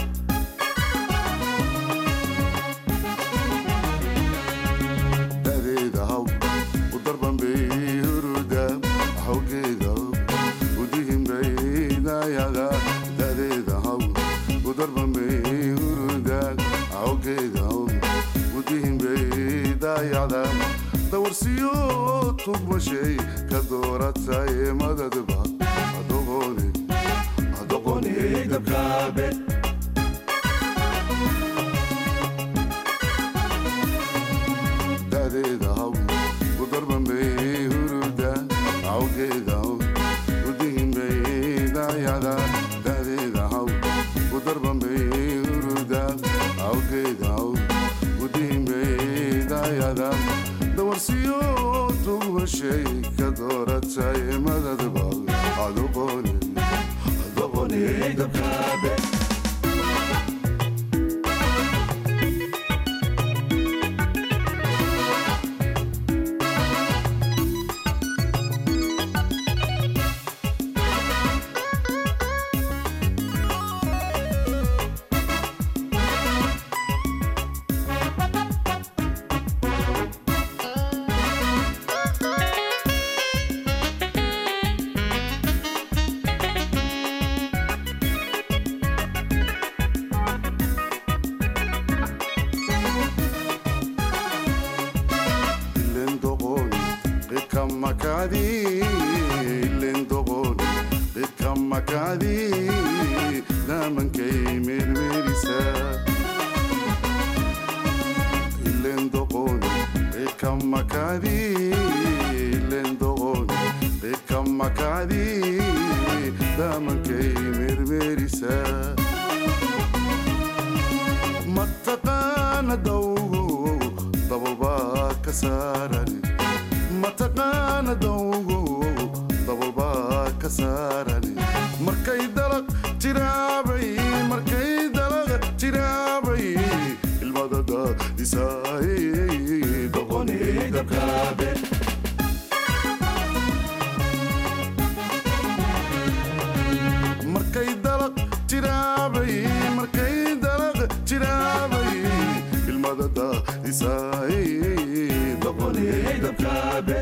Speaker 15: dadeeda haw u darban bay huruda xawgeeda u dihin bay dayada dadeeda haw u darban bay huruda xawgeeda u dihin bay dayada dawarsiyo tugmashay ka dooratay madadba adoqone adoqone dabkaabe dadeeda haw u darban bay huruda awgeeda haw u dihin bay dayada dadeeda haw u darban bay huruda awgeeda haw u dihin bay dayada dawarsiyo tugmashay ka dooratay madadba adoqone adoqone dabkaabe lendoqon bikamakadi lendoqon bikamakadi damankay mermerisa lendoqon bikamakadi lendoqon bikamakadi damankay mermerisa mataqaana dawgo dabalbaa ka saaran mataqaana dawgo dabalbaa ka saaran markay dalaq jiraabay markay dalaq jiraabay ilmadada dhisaay doqonay dabkaabe markay dalaq jiraabay markay dalaq jiraabay ilmadada dhisaay doqonay dabkaabe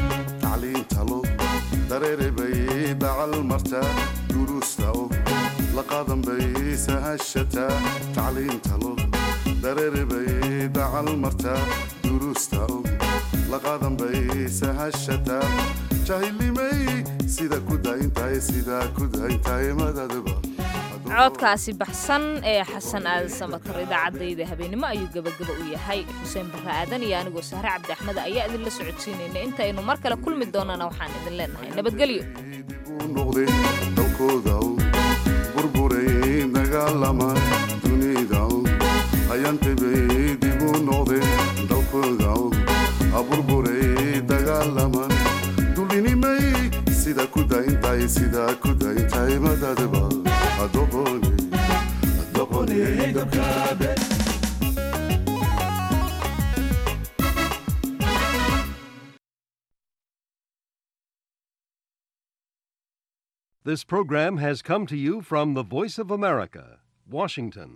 Speaker 15: tacliinta lug dareere bay dacal marta duruusta og laqaadan bay sahashataa tacliinta log dareere bay dacal martaa duruusta og laqaadan bay sahashataa jahilnimay sida ku dayntahay sidaa ku dayntahay madadaba
Speaker 2: codkaasi baxsan ee xasan aadan samatar idaacadayda habeenimo ayuu gebagaba u yahay xuseen barre aadan iyo anigoo sahre cabdi axmed ayaa idinla socodsiinayna intaynu mar kale kulmi doonana waxaan idin leenahay nabadgelyo
Speaker 15: noqday dalkooda burburay dagaalama dunida ayantebay dib u noqday dalkooda burburay dagaalama dulinimay sida ku dayntahay sidaa ku dayntahay madadaba adoqoni adoqoni dabkaabe
Speaker 16: This program has come to you from the Voice of America, Washington.